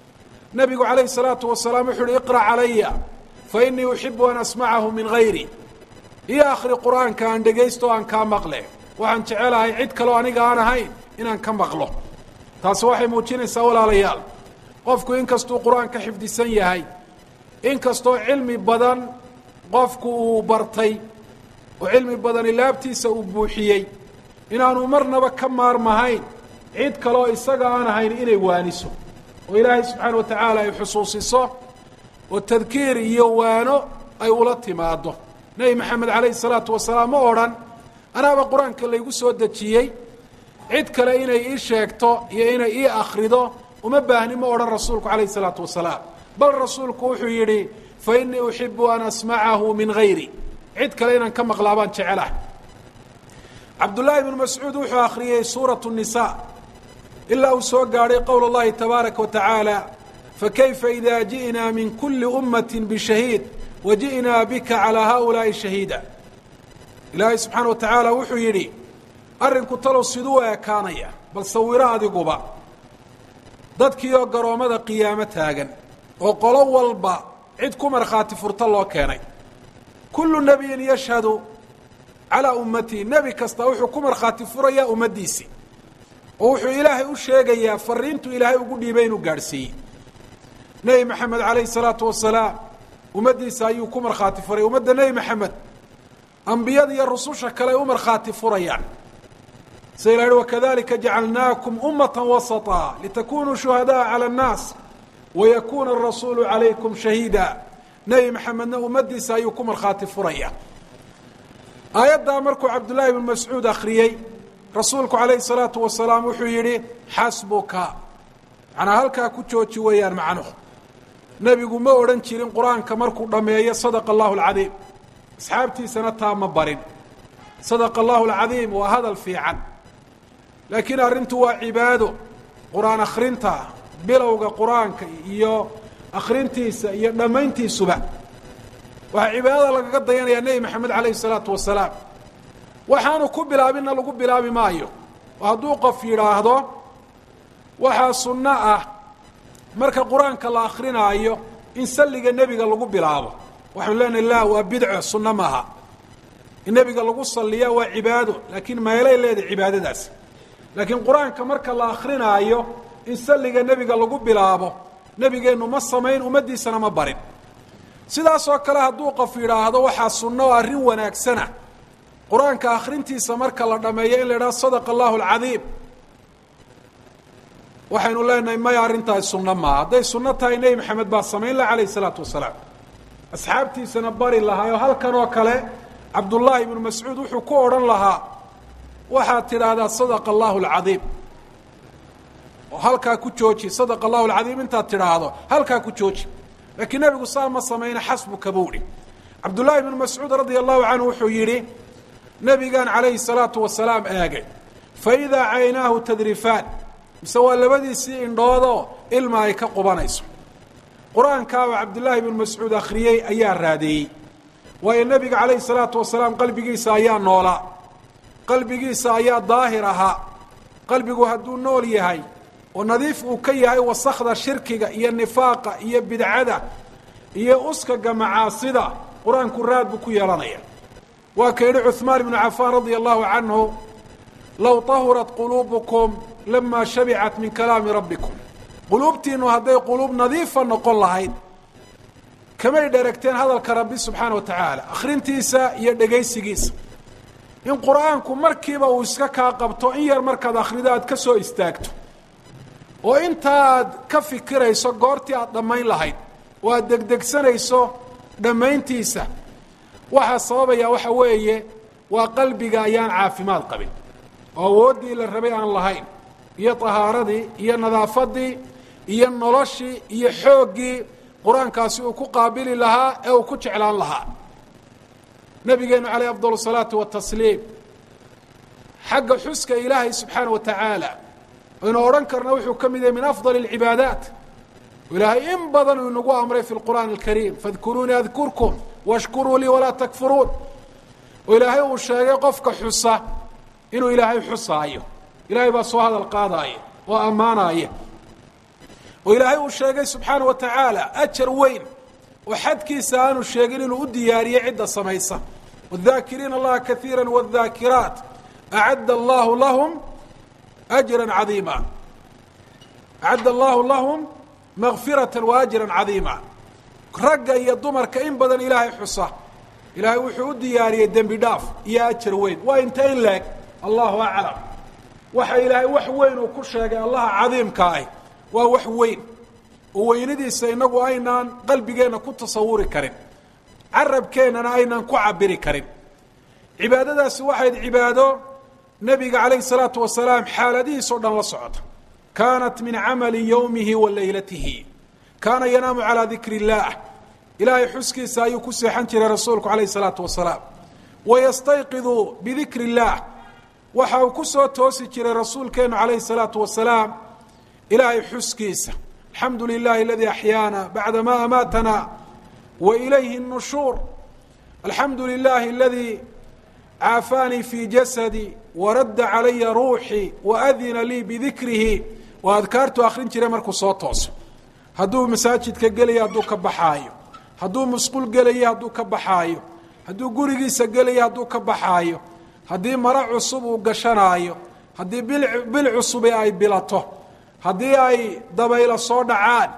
nebigu calayhi salaatu wasalaam wuxuu uhi iqra' calaya fa innii uxibu an asmacahu min hayri iyo akhri qur-aanka aan dhegaysto o aan kaa maqle waxaan jecelahay cid kaleo aniga aan ahayn inaan ka maqlo taasi waxay muujinaysaa walaalayaal qofku inkastuu qur-aan ka xifdisan yahay inkastoo cilmi badan qofku uu bartay oo cilmi badani laabtiisa uu buuxiyey inaanu marnaba ka maarmahayn cid kaleoo isaga aan ahayn inay waaniso oo ilaahay subxaana wa tacaala ay xusuusiso oo tadkiir iyo waano ay ula timaado nebi maxamed calayhi salaatu wasalaam ma odhan anaaba qur-aanka laygu soo dejiyey cid kale inay ii sheegto iyo inay ii akhrido uma baahni ma odhan rasuulku calayhi salaatu wasalaam bal rasuulku wuxuu yidhi fa innii uxibu an asmacahu min hayri cid kale inaan ka maqlaa baan jecelah cabdullaahi bnu mascuud wuxuu akhriyey suuratu nisa ilaa uu soo gaadhay qowl اllahi tabaaraka wa tacaala fakayfa ida ji'naa min kuli ummati bishahiid wa ji'naa bika calaa haؤulaaءi shahiida ilaahay subxaana wa tacaala wuxuu yidhi arrinku talow siduu ekaanaya bal sawiro adiguba dadkiioo garoommada qiyaamo taagan oo qolo walba cid ku markhaati furto loo keenay kullu nebiyin yashhadu calaa ummatihi nebi kasta wuxuu ku markhaati furayaa ummaddiisii oo wuxuu ilaahay u sheegayaa fariintu ilaahay ugu dhiibay inuu gaadhsiiyey nebi maxamed calayhi salaatu wasalaam ummaddiisa ayuu ku markhaati furay ummadda nebi maxamed ambiyada iyo rususha kale ay u markhaati furayaan sida ila yihi wakadalika jacalnaakum ummata wasaطa litakunuu shuhadaءa calى الnaas wayakuuna arasuulu calaykum shahiida nebi maxamedna ummaddiisa ayuu ku markhaati furaya aayaddaa markuu cabdullaahi bnu mascuud akhriyey rasuulku calayhi salaatu wasalaam wuxuu yidhi xasbuka macnaa halkaa ku jooji weeyaan macnuhu nebigu ma odhan jirin qur-aanka markuu dhammeeyo sadaqa allahu alcadiim asxaabtiisana taa ma barin sadaqa allahu alcadiim waa hadal fiican laakiin arrintu waa cibaado qur-aan akhrinta bilowga qur-aanka iyo akhrintiisa iyo dhammayntiisuba waxaa cibaadada lagaga dayanayaa nebi maxamed calayhi salaatu wasalaam waxaanu ku bilaabinna lagu bilaabi maayo oo hadduu qof yidhaahdo waxaa sunno ah marka qur-aanka la akrinaayo in salliga nebiga lagu bilaabo waxaanu leenahay la waa bidco sunno maaha in nebiga lagu salliya waa cibaado laakiin meelay leedahay cibaadadaas laakiin qur-aanka marka la akrinaayo in salliga nebiga lagu bilaabo nebigeennu ma samayn ummaddiisana ma barin sidaasoo kale hadduu qof yidhaahdo waxaa sunno oo arrin wanaagsana qur-aanka akhrintiisa marka la dhammeeyo in la idhaha sadaqa allahu alcadiim waxaynu leenahay maya arrintaasi sunno maaha hadday sunno tahay nebi maxamed baa samayn laha calayh isalaatu wasalaam asxaabtiisana bari lahaa oo halkan oo kale cabdullaahi ibnu mascuud wuxuu ku odhan lahaa waxaad tidhaahdaa sadaqa allahu alcadiim oo halkaa ku jooji sadaqa allahu alcadiim intaad tidhaahdo halkaa ku jooji laakiin nebigu saa ma samayna xasbuka buuhi cabdullaahi ibnu mascuud radia allahu canhu wuxuu yidhi nebigaan calayhi salaatu wasalaam eegay fa idaa caynaahu tadrifaan mise waa labadiisii indhoodoo ilma ay ka qubanayso qur-aankaa oo cabdullaahi ibnu mascuud akhriyey ayaa raadeeyey waayo nebiga calayhi salaatu wasalaam qalbigiisa ayaa noolaa qalbigiisa ayaa daahir ahaa qalbigu hadduu nool yahay oo nadiif uu ka yahay wasakda shirkiga iyo nifaaqa iyo bidcada iyo uskaga macaasida qur-aanku raad buu ku yeelanaya waa ka yidhi cuثmaan ibnu cafaan radia allahu canhu low tahurat quluubukum lama shabicat min kalaami rabbikum quluubtiinu hadday quluub nadiifa noqon lahayd kamay dheragteen hadalka rabbi subxaana wa tacaala akhrintiisa iyo dhegaysigiisa in qur-aanku markiiba uu iska kaa qabto in yar markaad akhrido aad ka soo istaagto oo intaaad ka fikirayso goortii aad dhammayn lahayd oo aad degdegsanayso dhammayntiisa waxaa sababaya waxa weeye waa qalbiga ayaan caafimaad qabin oo awooddii la rabay aan lahayn iyo tahaaradii iyo nadaafadii iyo noloshii iyo xooggii qur-aankaasi uu ku qaabili lahaa ee uu ku jeclaan lahaa nabigeenu calayh afdal salaatu watasliim xagga xuska ilaahay subxaana wa tacaala aynu odhan karna wuxuu ka mid yahay min afdal اlcibaadaat ilaahay in badan uu inagu amray fi lqur'aan alkariim fadkuruunii adkurkum washkuruu lii walaa takfuruun oo ilaahay uu sheegay qofka xusa inuu ilaahay xusaayo ilaahay baa soo hadal qaadaaya oo ammaanaya oo ilaahay uu sheegay subxaana wa tacaala ajar weyn oo xadkiisa aanu sheegin inuu u diyaariyey cidda samaysa wاdaakiriina allaha kaiira wاdaakiraat acadda allahu lahum ajra cadiima acadda allahu lahum makfirata wa ajra cadiima ragga iyo dumarka in badan ilaahay xusa ilaahay wuxuu u diyaariyey dembi dhaaf iyo ajar weyn waa inta in leeg allahu aclam waxa ilaahay wax weyn uu ku sheegay allaha cadiimka ah waa wax weyn oo weynadiisa inagu aynaan qalbigeenna ku tasawuri karin carabkeennana aynaan ku cabiri karin cibaadadaasi waxayd cibaado nebiga calayhi salaatu wasalaam xaaladihiis oo dhan la socota kaanat min camali yowmihi wa leylatihi kaana yanaamu calaa dikri illaah ilaahay xuskiisa ayuu ku seexan jiray rasuulku calayhi salaatu wasalaam wayastayqidu bidikri illaah waxa uu ku soo toosi jiray rasuulkeennu calayhi salaatu wasalaam ilaahay xuskiisa alxamdu lilahi aladii axyaana bacda ma amaatana wa ilayhi الnushuur alxamdu lilahi aladii caafaanii fi jasadi waradda calaya ruuxii waadina lii bidikrihi waa adkaartu akrin jiray markuu soo tooso hadduu masaajidka gelayo hadduu ka baxaayo hadduu musqul gelayo hadduu ka baxaayo hadduu gurigiisa gelayo hadduu ka baxaayo haddii maro cusub uu gashanaayo haddii bil bil cusubi ay bilato haddii ay dabaylo soo dhacaan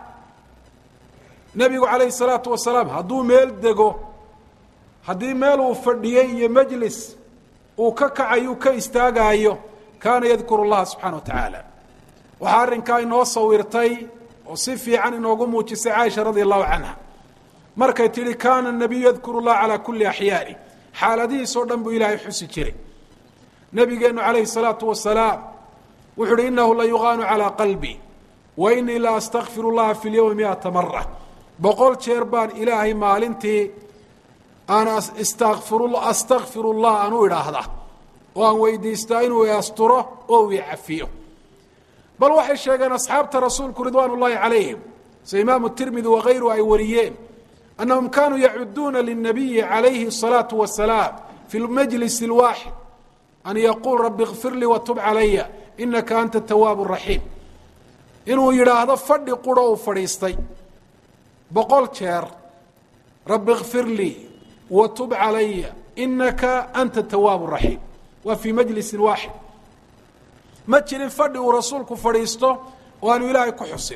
nebigu calayhi salaatu wasalaam hadduu meel dego haddii meel uu fadhiyey iyo majlis uu ka kacayu ka istaagaayo kaana yadkuru llaha subxana wa tacaala waxaa arrinkaa inoo sawirtay oo si fiican inoogu muujisay caaisha radia allahu canha markay tidhi kaana nabiyu yadkuru llaha calaa kulli axyaani xaaladihiisoo dhan buu ilaahay xusi jiray nebigeennu calayhi salaatu wasalaam wuxu uhi inahu la yuqaanu calaa qalbi wa inii la astakfir اllaha fi اlyowmi miata mara boqol jeer baan ilaahay maalintii aan astakfir اllah aan u idhaahda oo aan weydiistaa inuu asturo oo uu cafiyo bal waxay sheegeen asxaabta rasuulku ridwaan اllahi calayhim sida imaamu tirmidi wakayru ay wariyeen annahum kanuu yacuduuna lلnabiyi calayhi الsalaaةu wasalaam fi majlis اlwaaxid an yaquul rabi اkfir lii watub calaya inaka anta tawaab raxiim inuu yidhaahdo fadhi quro uu fadhiistay boqol jeer rabi kfir lii watub calaya inaka anta tawaab raxiim waa fii majlisin waaxid ma jirin fadhi uu rasuulku fadhiisto oo aanu ilaahay ku xusin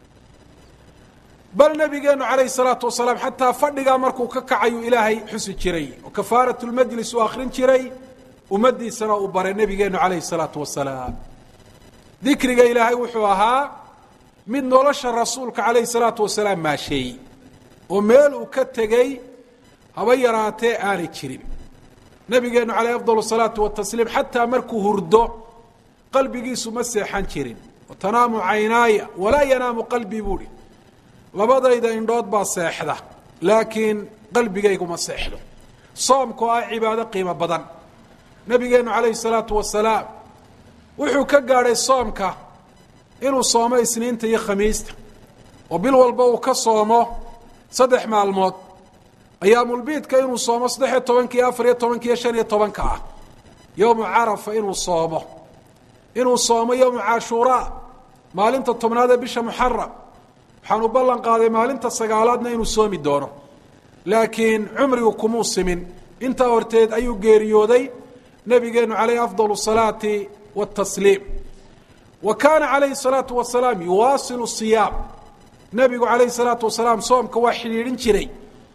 bal nabigeenu calayhi salaatu wasalaam xataa fadhigaa markuu ka kacayuu ilaahay xusi jiray oo kafaarat lmajlis uu akrin jiray ummadiisana uu baray nabigeenu calayhi salaatu wasalaam dikriga ilaahay wuxuu ahaa mid nolosha rasuulka calayhi salaatu wasalaam maasheeyey oo meel uu ka tegey haba yaraatee aanay jirin nabigeenu calayh afdal salaatu watasliim xataa markuu hurdo qalbigiisu ma seexan jirin tanaamu caynaaya walaa yanaamu qalbii buuhi labadayda indhood baa seexda laakiin qalbigaygu ma seexdo soomku ah cibaado qiimo badan nabigeenu calayhi salaatu wasalaam wuxuu ka gaadhay soomka inuu soomo isniinta iyo khamiista oo bil walba uu ka soomo saddex maalmood ayaamulbiidka inuu soomo saddex iyo tobanka iyo afar iyo tobanka iyo shan iyo tobanka ah yowmu carafa inuu soomo inuu soomo yowmu cashuuraa maalinta tobnaad ee bisha muxaram waxaanu ballan qaaday maalinta sagaalaadna inuu soomi doono laakiin cumrigu kumuu simin intaa horteed ayuu geeriyooday nabigeenu calayhi afdal salaati watasliim wa kaana calayhi salaatu wasalaam yuwaasilu siyaam nabigu calayhi salaatu wasalaam soomka waa xidhiidhin jiray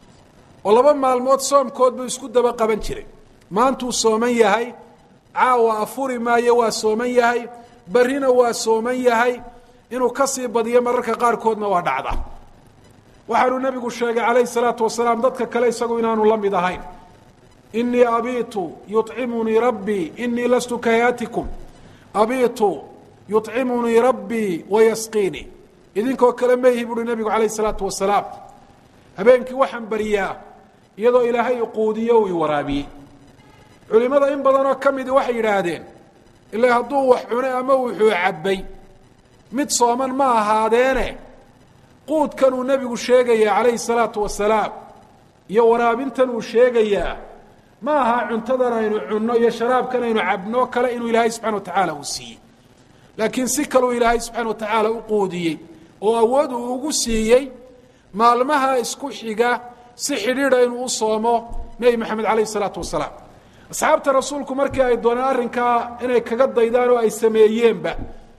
oo laba maalmood soomkood buu isku daba qaban jiray maantuu sooman yahay caawa afuri maayo waa sooman yahay berrina waa sooman yahay inuu ka sii badiyo mararka qaarkoodna waa dhacda waxaanuu nebigu sheegay calayhi salaatu wasalaam dadka kale isagu inaanu la mid ahayn inii abiitu yucimunii rabbii inii lastu kahayatikum abiitu yucimunii rabbii wayasqiinii idinkoo kale mayhi buuhi nebigu calayhi salaatu wasalaam habeenkii waxaan bariyaa iyadoo ilaahay iquudiyo uu iwaraabiyey culimada in badanoo ka midi waxay yidhaahdeen ilaa hadduu wax cunay ama wuxuu cabbay mid sooman ma ahaadeene quudkan uu nebigu sheegayaa calayhi salaatu wasalaam iyo waraabintan uu sheegayaa ma aha cuntadan aynu cunno iyo sharaabkan aynu cabno kale inuu ilaahay subxana wa tacaala uu siiyey laakiin si kaleu ilaahay subxana wa tacaala u quudiyey oo awood uu ugu siiyey maalmaha isku xiga si xidhiidha inuu u soomo nebi maxamed calayhi salaatu wasalaam asxaabta rasuulku markii ay dooneen arrinkaa inay kaga daydaan oo ay sameeyeenba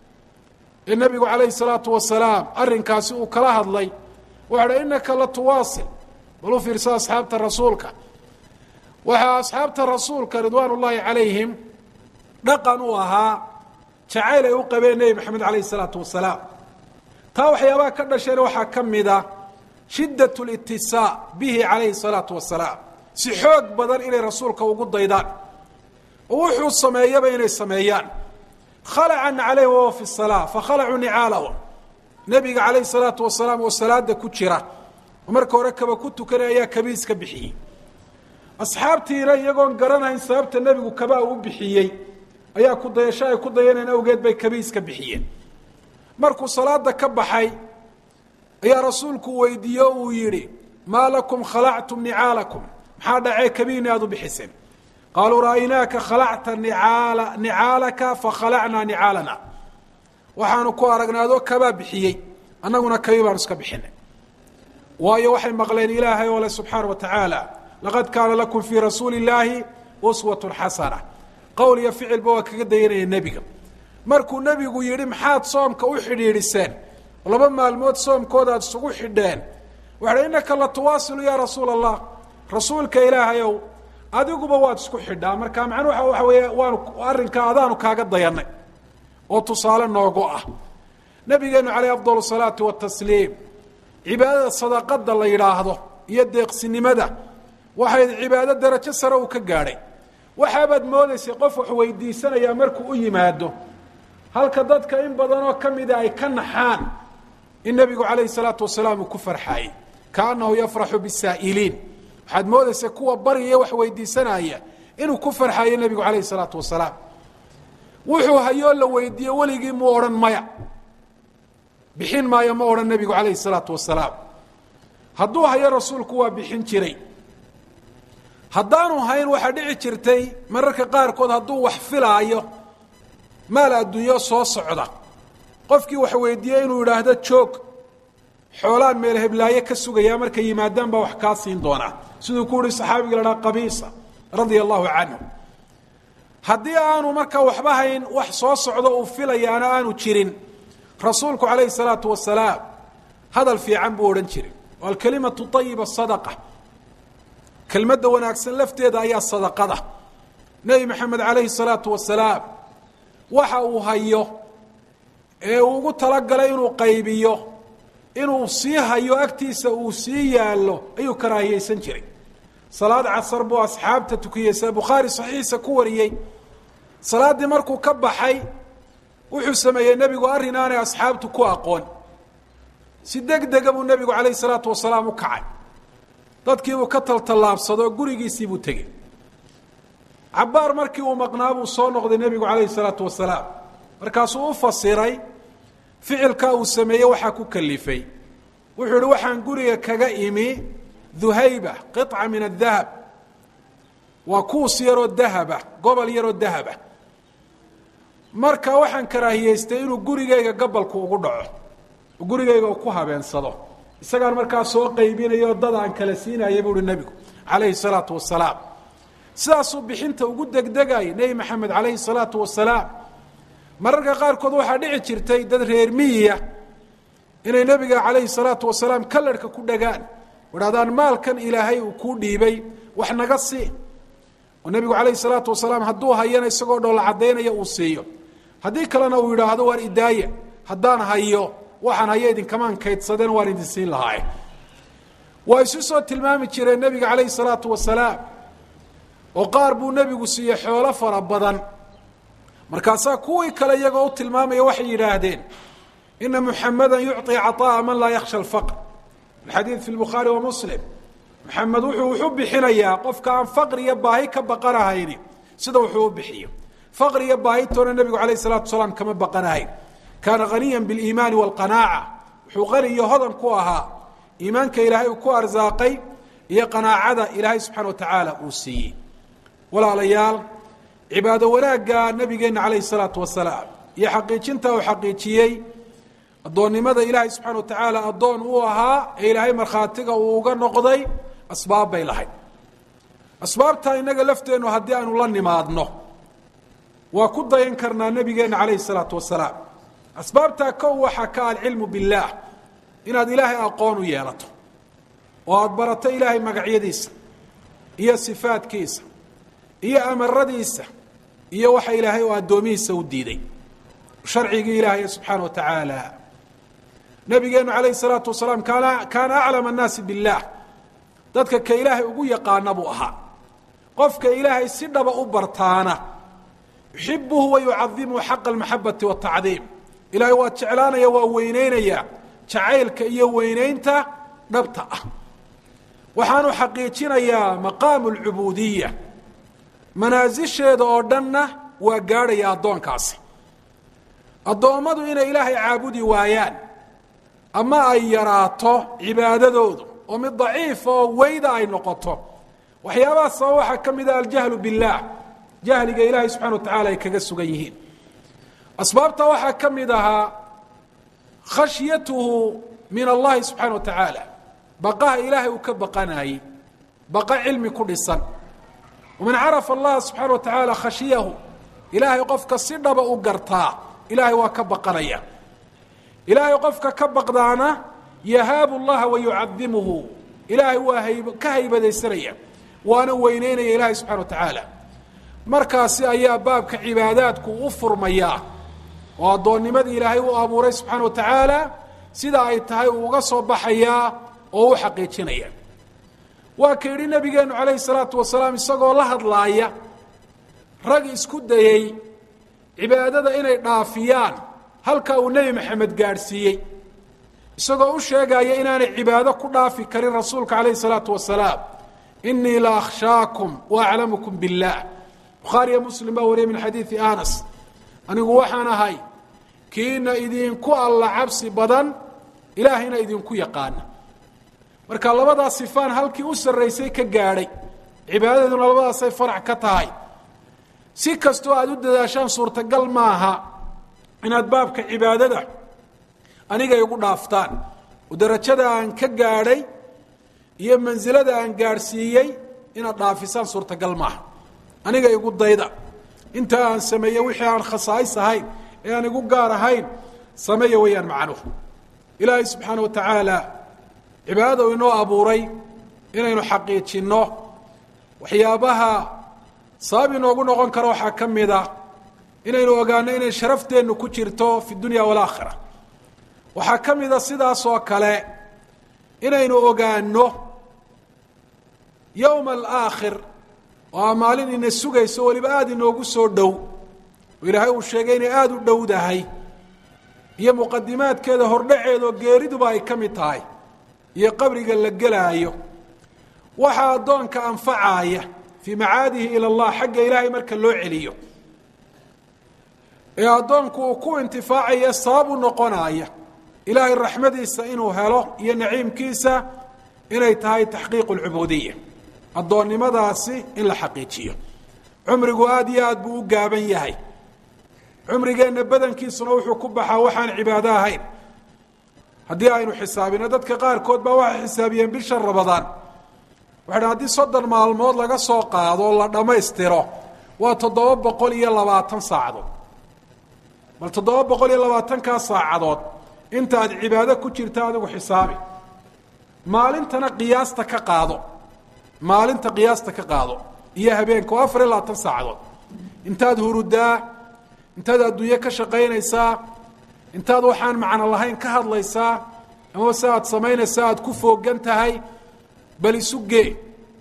ee nebigu calayhi salaatu wasalaam arrinkaasi uu kala hadlay waxau dha innaka la tuwaasil bal u fiirsa asxaabta rasuulka waxaa asxaabta rasuulka ridwaan ullaahi calayhim dhaqan uu ahaa jacayl ay u qabeen nebi maxamed calayhi salaatu wasalaam taa waxyaabaha ka dhasheen waxaa ka mida shiddat litisaa bihi calayhi salaatu wasalaam si xoog badan inay rasuulka ugu daydaan oo wuxuu sameeyaba inay sameeyaan khalacan calayhi wahuwa fi salaa fakhalacuu nicaalahum nebiga calayhi salaatu wasalaam oo salaada ku jira oo marka hore kaba ku tukanay ayaa kabiis ka bixiyey asxaabtiina iyagoon garanayn sababta nebigu kabaa u bixiyey ayaa ku dayasho ay ku dayaneen awgeed bay kabiis ka bixiyeen markuu salaada ka baxay ayaa rasuulku weydiiye o uu yidhi maa lakum khalactum nicaalakum maxaa dhacee kabiini aada u bixiseen qaaluu ra'aynaaka khalacta nicaala nicaalaka fakhalacnaa nicaalana waxaanu ku aragnaadoo kabaa bixiyey annaguna kabi baanu iska bixinay waayo waxay maqleen ilaahay oo le subxaana wa tacaala laqad kaana lakum fii rasuuli illaahi uswatun xasana qowl iyo ficilba waa kaga dayanaya nebiga markuu nebigu yidhi maxaad soomka u xidhiidhiseen laba maalmood soomkooda aad isugu xidheen waxaha innaka la tuwaasilu yaa rasuula allah rasuulka ilaahayow adiguba waad isku xidhaa marka macnuha waxa weeye waanu arrinkaa adaanu kaaga dayanay oo tusaale noogu ah nabigeenu caleyh afdal salaati watasliim cibaadada sadaqada la yidhaahdo iyo deeqsinimada waxay cibaado darajo sare uu ka gaadhay waxaabaad moodaysay qof wax weydiisanayaa markuu u yimaado halka dadka in badan oo ka mida ay ka naxaan in nebigu calayhi salaatu wasalaam uu ku farxaayey kaanahu yafraxu bisaa'iliin waxaad moodaysa kuwa bariya wax weydiisanaya inuu ku farxaayo nebigu calayhi salaatu wasalaam wuxuu hayoo la weydiiye weligii mu odhan maya bixin maayo ma odhan nebigu calayhi salaatu wasalaam hadduu hayo rasuulku waa bixin jiray haddaanu hayn waxaa dhici jirtay mararka qaarkood hadduu wax filaayo maal adduunyo soo socda qofkii wax weydiiyey inuu idhaahdo joog xoolaan meel heblaaye ka sugayaa markay yimaadaan baa wax kaa siin doonaa siduu ku uhi saxaabiga la dhaha qabiisa radia allahu canhu haddii aanu markaa waxba hayn wax soo socdo uu filayaana aanu jirin rasuulku calayhi salaatu wasalaam hadal fiican buu odhan jiray oo alkalimatu ayiba sadaqa kelmadda wanaagsan lafteeda ayaa sadaqada nebi maxamed calayhi salaatu wasalaam waxa uu hayo ee uu ugu talagalay inuu qaybiyo inuu sii hayo agtiisa uu sii yaallo ayuu karaahiyeysan jiray salaad casar buu asxaabta tukiyeysa bukhaari saxiixiisa ku wariyey salaaddii markuu ka baxay wuxuu sameeyey nebigu arrin aanay asxaabtu ku aqoon si deg dega buu nebigu calayhi salaatu wasalaam u kacay dadkiibuu ka taltallaabsadoo gurigiisiibuu tegey cabbaar markii uu maqnaa buu soo noqday nebigu calayhi salaatu wasalaam markaasuu u fasiray ficilkaa uu sameeyey waxaa ku kalifay wuxuu ihi waxaan guriga kaga imi duhayba qiطca min adahab waa kuus yaroo dahaba gobol yaroo dahaba marka waxaan karaahiyeystay inuu gurigayga gabalku ugu dhaco gurigayga uu ku habeensado isagaan markaa soo qaybinayo dad aan kala siinaya buu uhi nebigu calayhi salaatu wasalaam sidaasuu bixinta ugu degdegayay nebi maxamed calayhi salaatu wasalaam mararka qaarkood waxaa dhici jirtay dad reer miyiya inay nebiga calayhi salaatu wasalaam kalarhka ku dhagaan idhahdaan maalkan ilaahay uu kuu dhiibay wax naga sii oo nebigu calayhi salaatu wasalaam hadduu hayana isagoo dhoola caddaynaya uu siiyo haddii kalena uu yidhaahdo waan idaaya haddaan hayo waxaan hayo idinkamaan kaydsadeen waan idin siin lahaaye waa isu soo tilmaami jireen nebiga calayhi salaatu wasalaam oo qaar buu nebigu siiyey xoolo fara badan markaasaa kuwii kale iyagoo u tilmaamaya waxay yidhaahdeen ina muxamada yucطi caطaءa man laa yakhsha alfaqr alxadiid fi lbukhaari wa muslim maxamed wuxuu wuxu bixinayaa qofka aan faqri iyo baahi ka baqanahayni sida wuxuu u bixiyo faqri iyo baahitoona nebigu calayh الsalatu wasalaam kama baqanahayn kaana haniya biاliimaani wاlqanaaca wuxuu qani iyo hodan ku ahaa iimaanka ilaahay uu ku arsaaqay iyo qanaacada ilaahay subxana wa tacaala uu siiyey walaalayaal cibaado wanaagga nabigeenna calayhi الsalaatu wasalaam iyo xaqiijinta uu xaqiijiyey addoonnimada ilaahay subxana wa tacaala addoon uu ahaa ee ilaahay markhaatiga uu uga noqday asbaab bay lahayd asbaabtaa innaga lafteennu haddii aynu la nimaadno waa ku dayan karnaa nebigeenna calayhi salaatu wasalaam asbaabtaa kow waxaa ka alcilmu billaah inaad ilaahay aqoon u yeelato oo aada barato ilaahay magacyadiisa iyo sifaadkiisa iyo amaradiisa iyo waxa ilaahay oo addoomihiisa u diiday sharcigii ilaahay subxaana wa tacaala nabigeenu calayhi salaatu wasalaam kaana kaana aclama annaasi billaah dadka ka ilaahay ugu yaqaana buu ahaa qofka ilaahay si dhaba u bartaana yuxibuhu wa yucadimuhu xaqa almaxabati waatacdiim ilaahay waa jeclaanaya waa weyneynaya jacaylka iyo weyneynta dhabta ah waxaanu xaqiijinayaa maqaamu alcubuudiya manaasisheeda oo dhanna waa gaadhaya addoonkaasi addoommadu inay ilaahay caabudi waayaan ama ay yaraato cibaadadoodu oo mid daciifa oo weyda ay noqoto waxyaabaha sabab waxaa ka mid ah aljahlu billaah jahliga ilaahay subxana wa tacala ay kaga sugan yihiin asbaabta waxaa ka mid ahaa khashyatuhu min allahi subxaana wa tacaala baqaha ilaahay uu ka baqanayey baqa cilmi ku dhisan waman carafa allaha subxaana wa tacaala khashiyahu ilaahay qofka si dhaba u gartaa ilaahay waa ka baqanaya ilaahay qofka ka baqdaana yahaabu llaha wa yucadimuhu ilaahay waa hayb ka haybadaysanaya waana weyneynaya ilaahay subxana wa tacaala markaasi ayaa baabka cibaadaadku u furmayaa oo addoonnimadii ilaahay u abuuray subxaana wa tacaala sida ay tahay uu uga soo baxayaa oo u xaqiijinaya waa ka yidhi nabigeenu calayhi salaatu wasalaam isagoo la hadlaaya rag isku dayey cibaadada inay dhaafiyaan halka uu nebi maxamed gaadhsiiyey isagoo u sheegaya inaanay cibaado ku dhaafi karin rasuulka calayhi salaatu wasalaam inii la akhshaakum wa aclamukum biاllah bukhaariyo muslim baa wariyay min xadiidi anas anigu waxaan ahay kiina idinku alla cabsi badan ilaahayna idinku yaqaana marka labadaa sifaan halkii u sarraysay ka gaadhay cibaadaduna labadaasay farac ka tahay si kastoo aada u dadaashaan suurtagal maaha inaad baabka cibaadada aniga igu dhaaftaan oo darajada aan ka gaadhay iyo mansilada aan gaadhsiiyey inaad dhaafisaan suurtagal maaha aniga igu dayda inta aan sameeye wixii aan khasaais ahayn ee aan igu gaar ahayn sameeya weeyaan macnuhu ilaahay subxaana wa tacaala cibaadada u inoo abuuray inaynu xaqiijinno waxyaabaha sabab inoogu noqon karo waxaa ka mid a inaynu ogaano inay sharafteennu ku jirto fi dunya walaakhira waxaa ka mida sidaas oo kale inaynu ogaano yowma alaakhir oo a maalin ina sugayso weliba aada inoogu soo dhow oo ilaahay uu sheegay inay aada u dhowdahay iyo muqadimaadkeeda hordhaceedoo geeriduba ay ka mid tahay iyo qabriga la gelaayo waxaa addoonka anfacaaya fii macaadihi ila allah xagga ilaahay marka loo celiyo ee addoonku uu ku intifaacaya sabab u noqonaya ilaahay raxmadiisa inuu helo iyo naciimkiisa inay tahay taxqiiqu lcubuudiya addoonnimadaasi in la xaqiijiyo cumrigu aada iyo aad buu u gaaban yahay cumrigeenna badankiisuna wuxuu ku baxaa waxaan cibaado ahayn haddii aynu xisaabino dadka qaarkood baa waxay xisaabiyeen bisha rabadaan waxay dhan haddii soddon maalmood laga soo qaado oo la dhammaystiro waa toddoba boqol iyo labaatan saacadood bal toddoba boqol iyo labaatankaa saacadood intaad cibaado ku jirta adigu xisaabi maalintana qiyaasta ka qaado maalinta qiyaasta ka qaado iyo habeenka oo afar iyo labaatan saacadood intaad hurudaa intaad adduunye ka shaqaynaysaa intaad waxaan macno lahayn ka hadlaysaa ama se aad samaynaysaa aad ku foogan tahay bal isu gee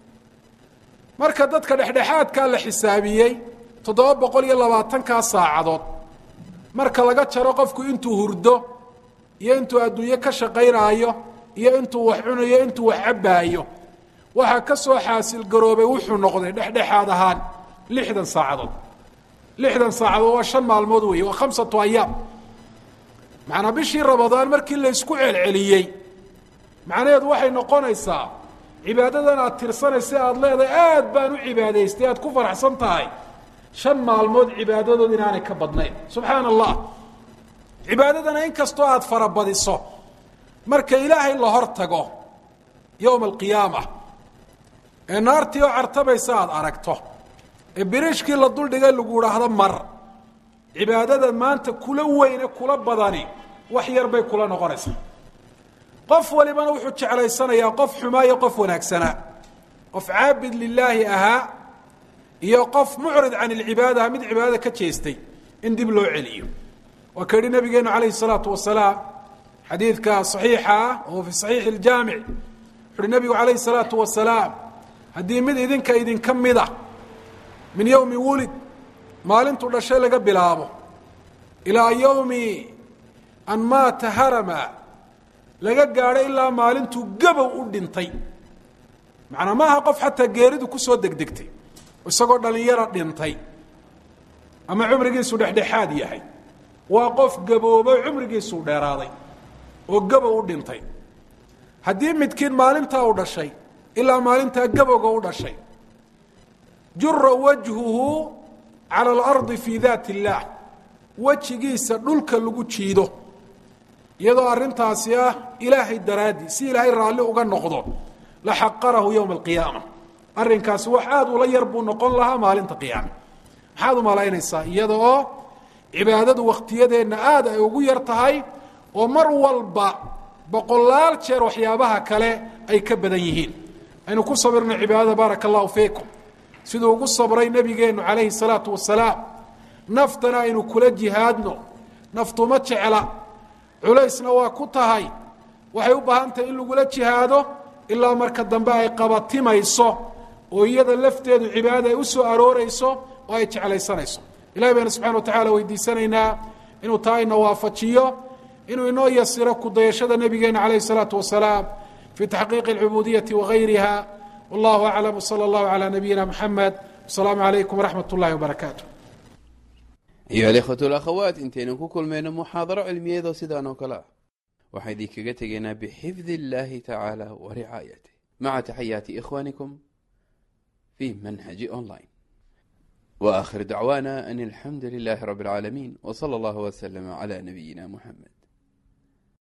marka dadka dhexdhexaadkaa la xisaabiyey toddoba boqol iyo labaatankaa saacadood marka laga jaro qofku intuu hurdo iyo intuu adduunye ka shaqaynaayo iyo intuu wax cunayo intuu wax cabbaayo waxaa ka soo xaasil garoobay wuxuu noqday dhexdhexaad ahaan lixdan saacadood lixdan saacadood waa shan maalmood weeye waa khamsatu ayaam macnaa bishii rabadaan markii laysku celceliyey macnaheedu waxay noqonaysaa cibaadadan aad tirsanaysa aada leedahay aad baan u cibaadaystay aad ku faraxsan tahay shan maalmood cibaadadood inaanay ka badnayn subxaana allah cibaadadana in kastoo aada farabadiso marka ilaahay la hor tago yowma alqiyaama ee naartii oo cartabaysa aada aragto ee biriishkii la duldhigay lagu idhaahdo mar cibaadada maanta kula weyne kula badani wax yar bay kula noqonaysaa qof walibana wuxuu jeclaysanayaa qof xumaa iyo qof wanaagsanaa qof caabid lilaahi ahaa iyo qof mucrid can ilcibaada aha mid cibaadada ka jeestay in dib loo celiyo waa ka yihi nabigeenu calayhi salaatu wasalaam xadiidka saxiixa ah oo fi saxiixi iljaamic wuxu uhi nabigu calayhi salaatu wasalaam haddii mid idinka idinka mida min yowmi wulid maalintuu dhashay laga bilaabo ilaa yowmi an maata harama laga gaadho ilaa maalintuu gabow u dhintay macnaa maaha qof xataa geeridu kusoo degdegtay isagoo dhallinyaro dhintay ama cumrigiisu dhexdhexaad yahay waa qof gaboobay cumrigiisuu dheeraaday oo gabow u dhintay haddii midkiin maalintaa u dhashay ilaa maalintaa gabowga u dhashay jura wajhuhu cala alardi fii daati illaah wejigiisa dhulka lagu jiido iyadoo arrintaasi ah ilaahay daraaddii si ilaahay raalli uga noqdo la xaqarahu yowma alqiyaama arrinkaasi wax aada ula yar buu noqon lahaa maalinta qiyaama maxaad u malaynaysaa iyada oo cibaadadu wakhtiyadeenna aada ay ugu yar tahay oo mar walba boqolaal jeer waxyaabaha kale ay ka badan yihiin aynu ku sabirno cibaadada baaraka allahu fiikum siduu ugu sabray nebigeennu calayhi salaatu wasalaam naftana aynu kula jihaadno naftuma jecla culaysna waa ku tahay waxay u baahan tahay in lagula jihaado ilaa marka dambe ay qabatimayso oo iyada lafteedu cibaadada ay u soo aroorayso oo ay jeclaysanayso ilahay baynu subxana wa tacala weydiisanaynaa inuu taa ina waafajiyo inuu inoo yasiro kudayashada nebigeena calayh الsalaatu wasalaam fi taxqiiqi اlcubudiyati wagayriha wallahu aclam wslى اllahu عalى nabiyina mxamed wasalaamu calaykum waraxmat اllahi wbarakaatu ayuha alikhwatu alakhawaat intaynu ku kulmayno muxaadaro cilmiyeedoo sidaan oo kale ah waxaan idinkaga tegaynaa bixifdi اllahi tacaala wa ricaayatih maca taxayaati ikhwanikum fi manhaji online wa akhir dacwaana an alxamdu lilahi rabi اlcaalamiin w slى اllah wslm عlى nabiyina muxamed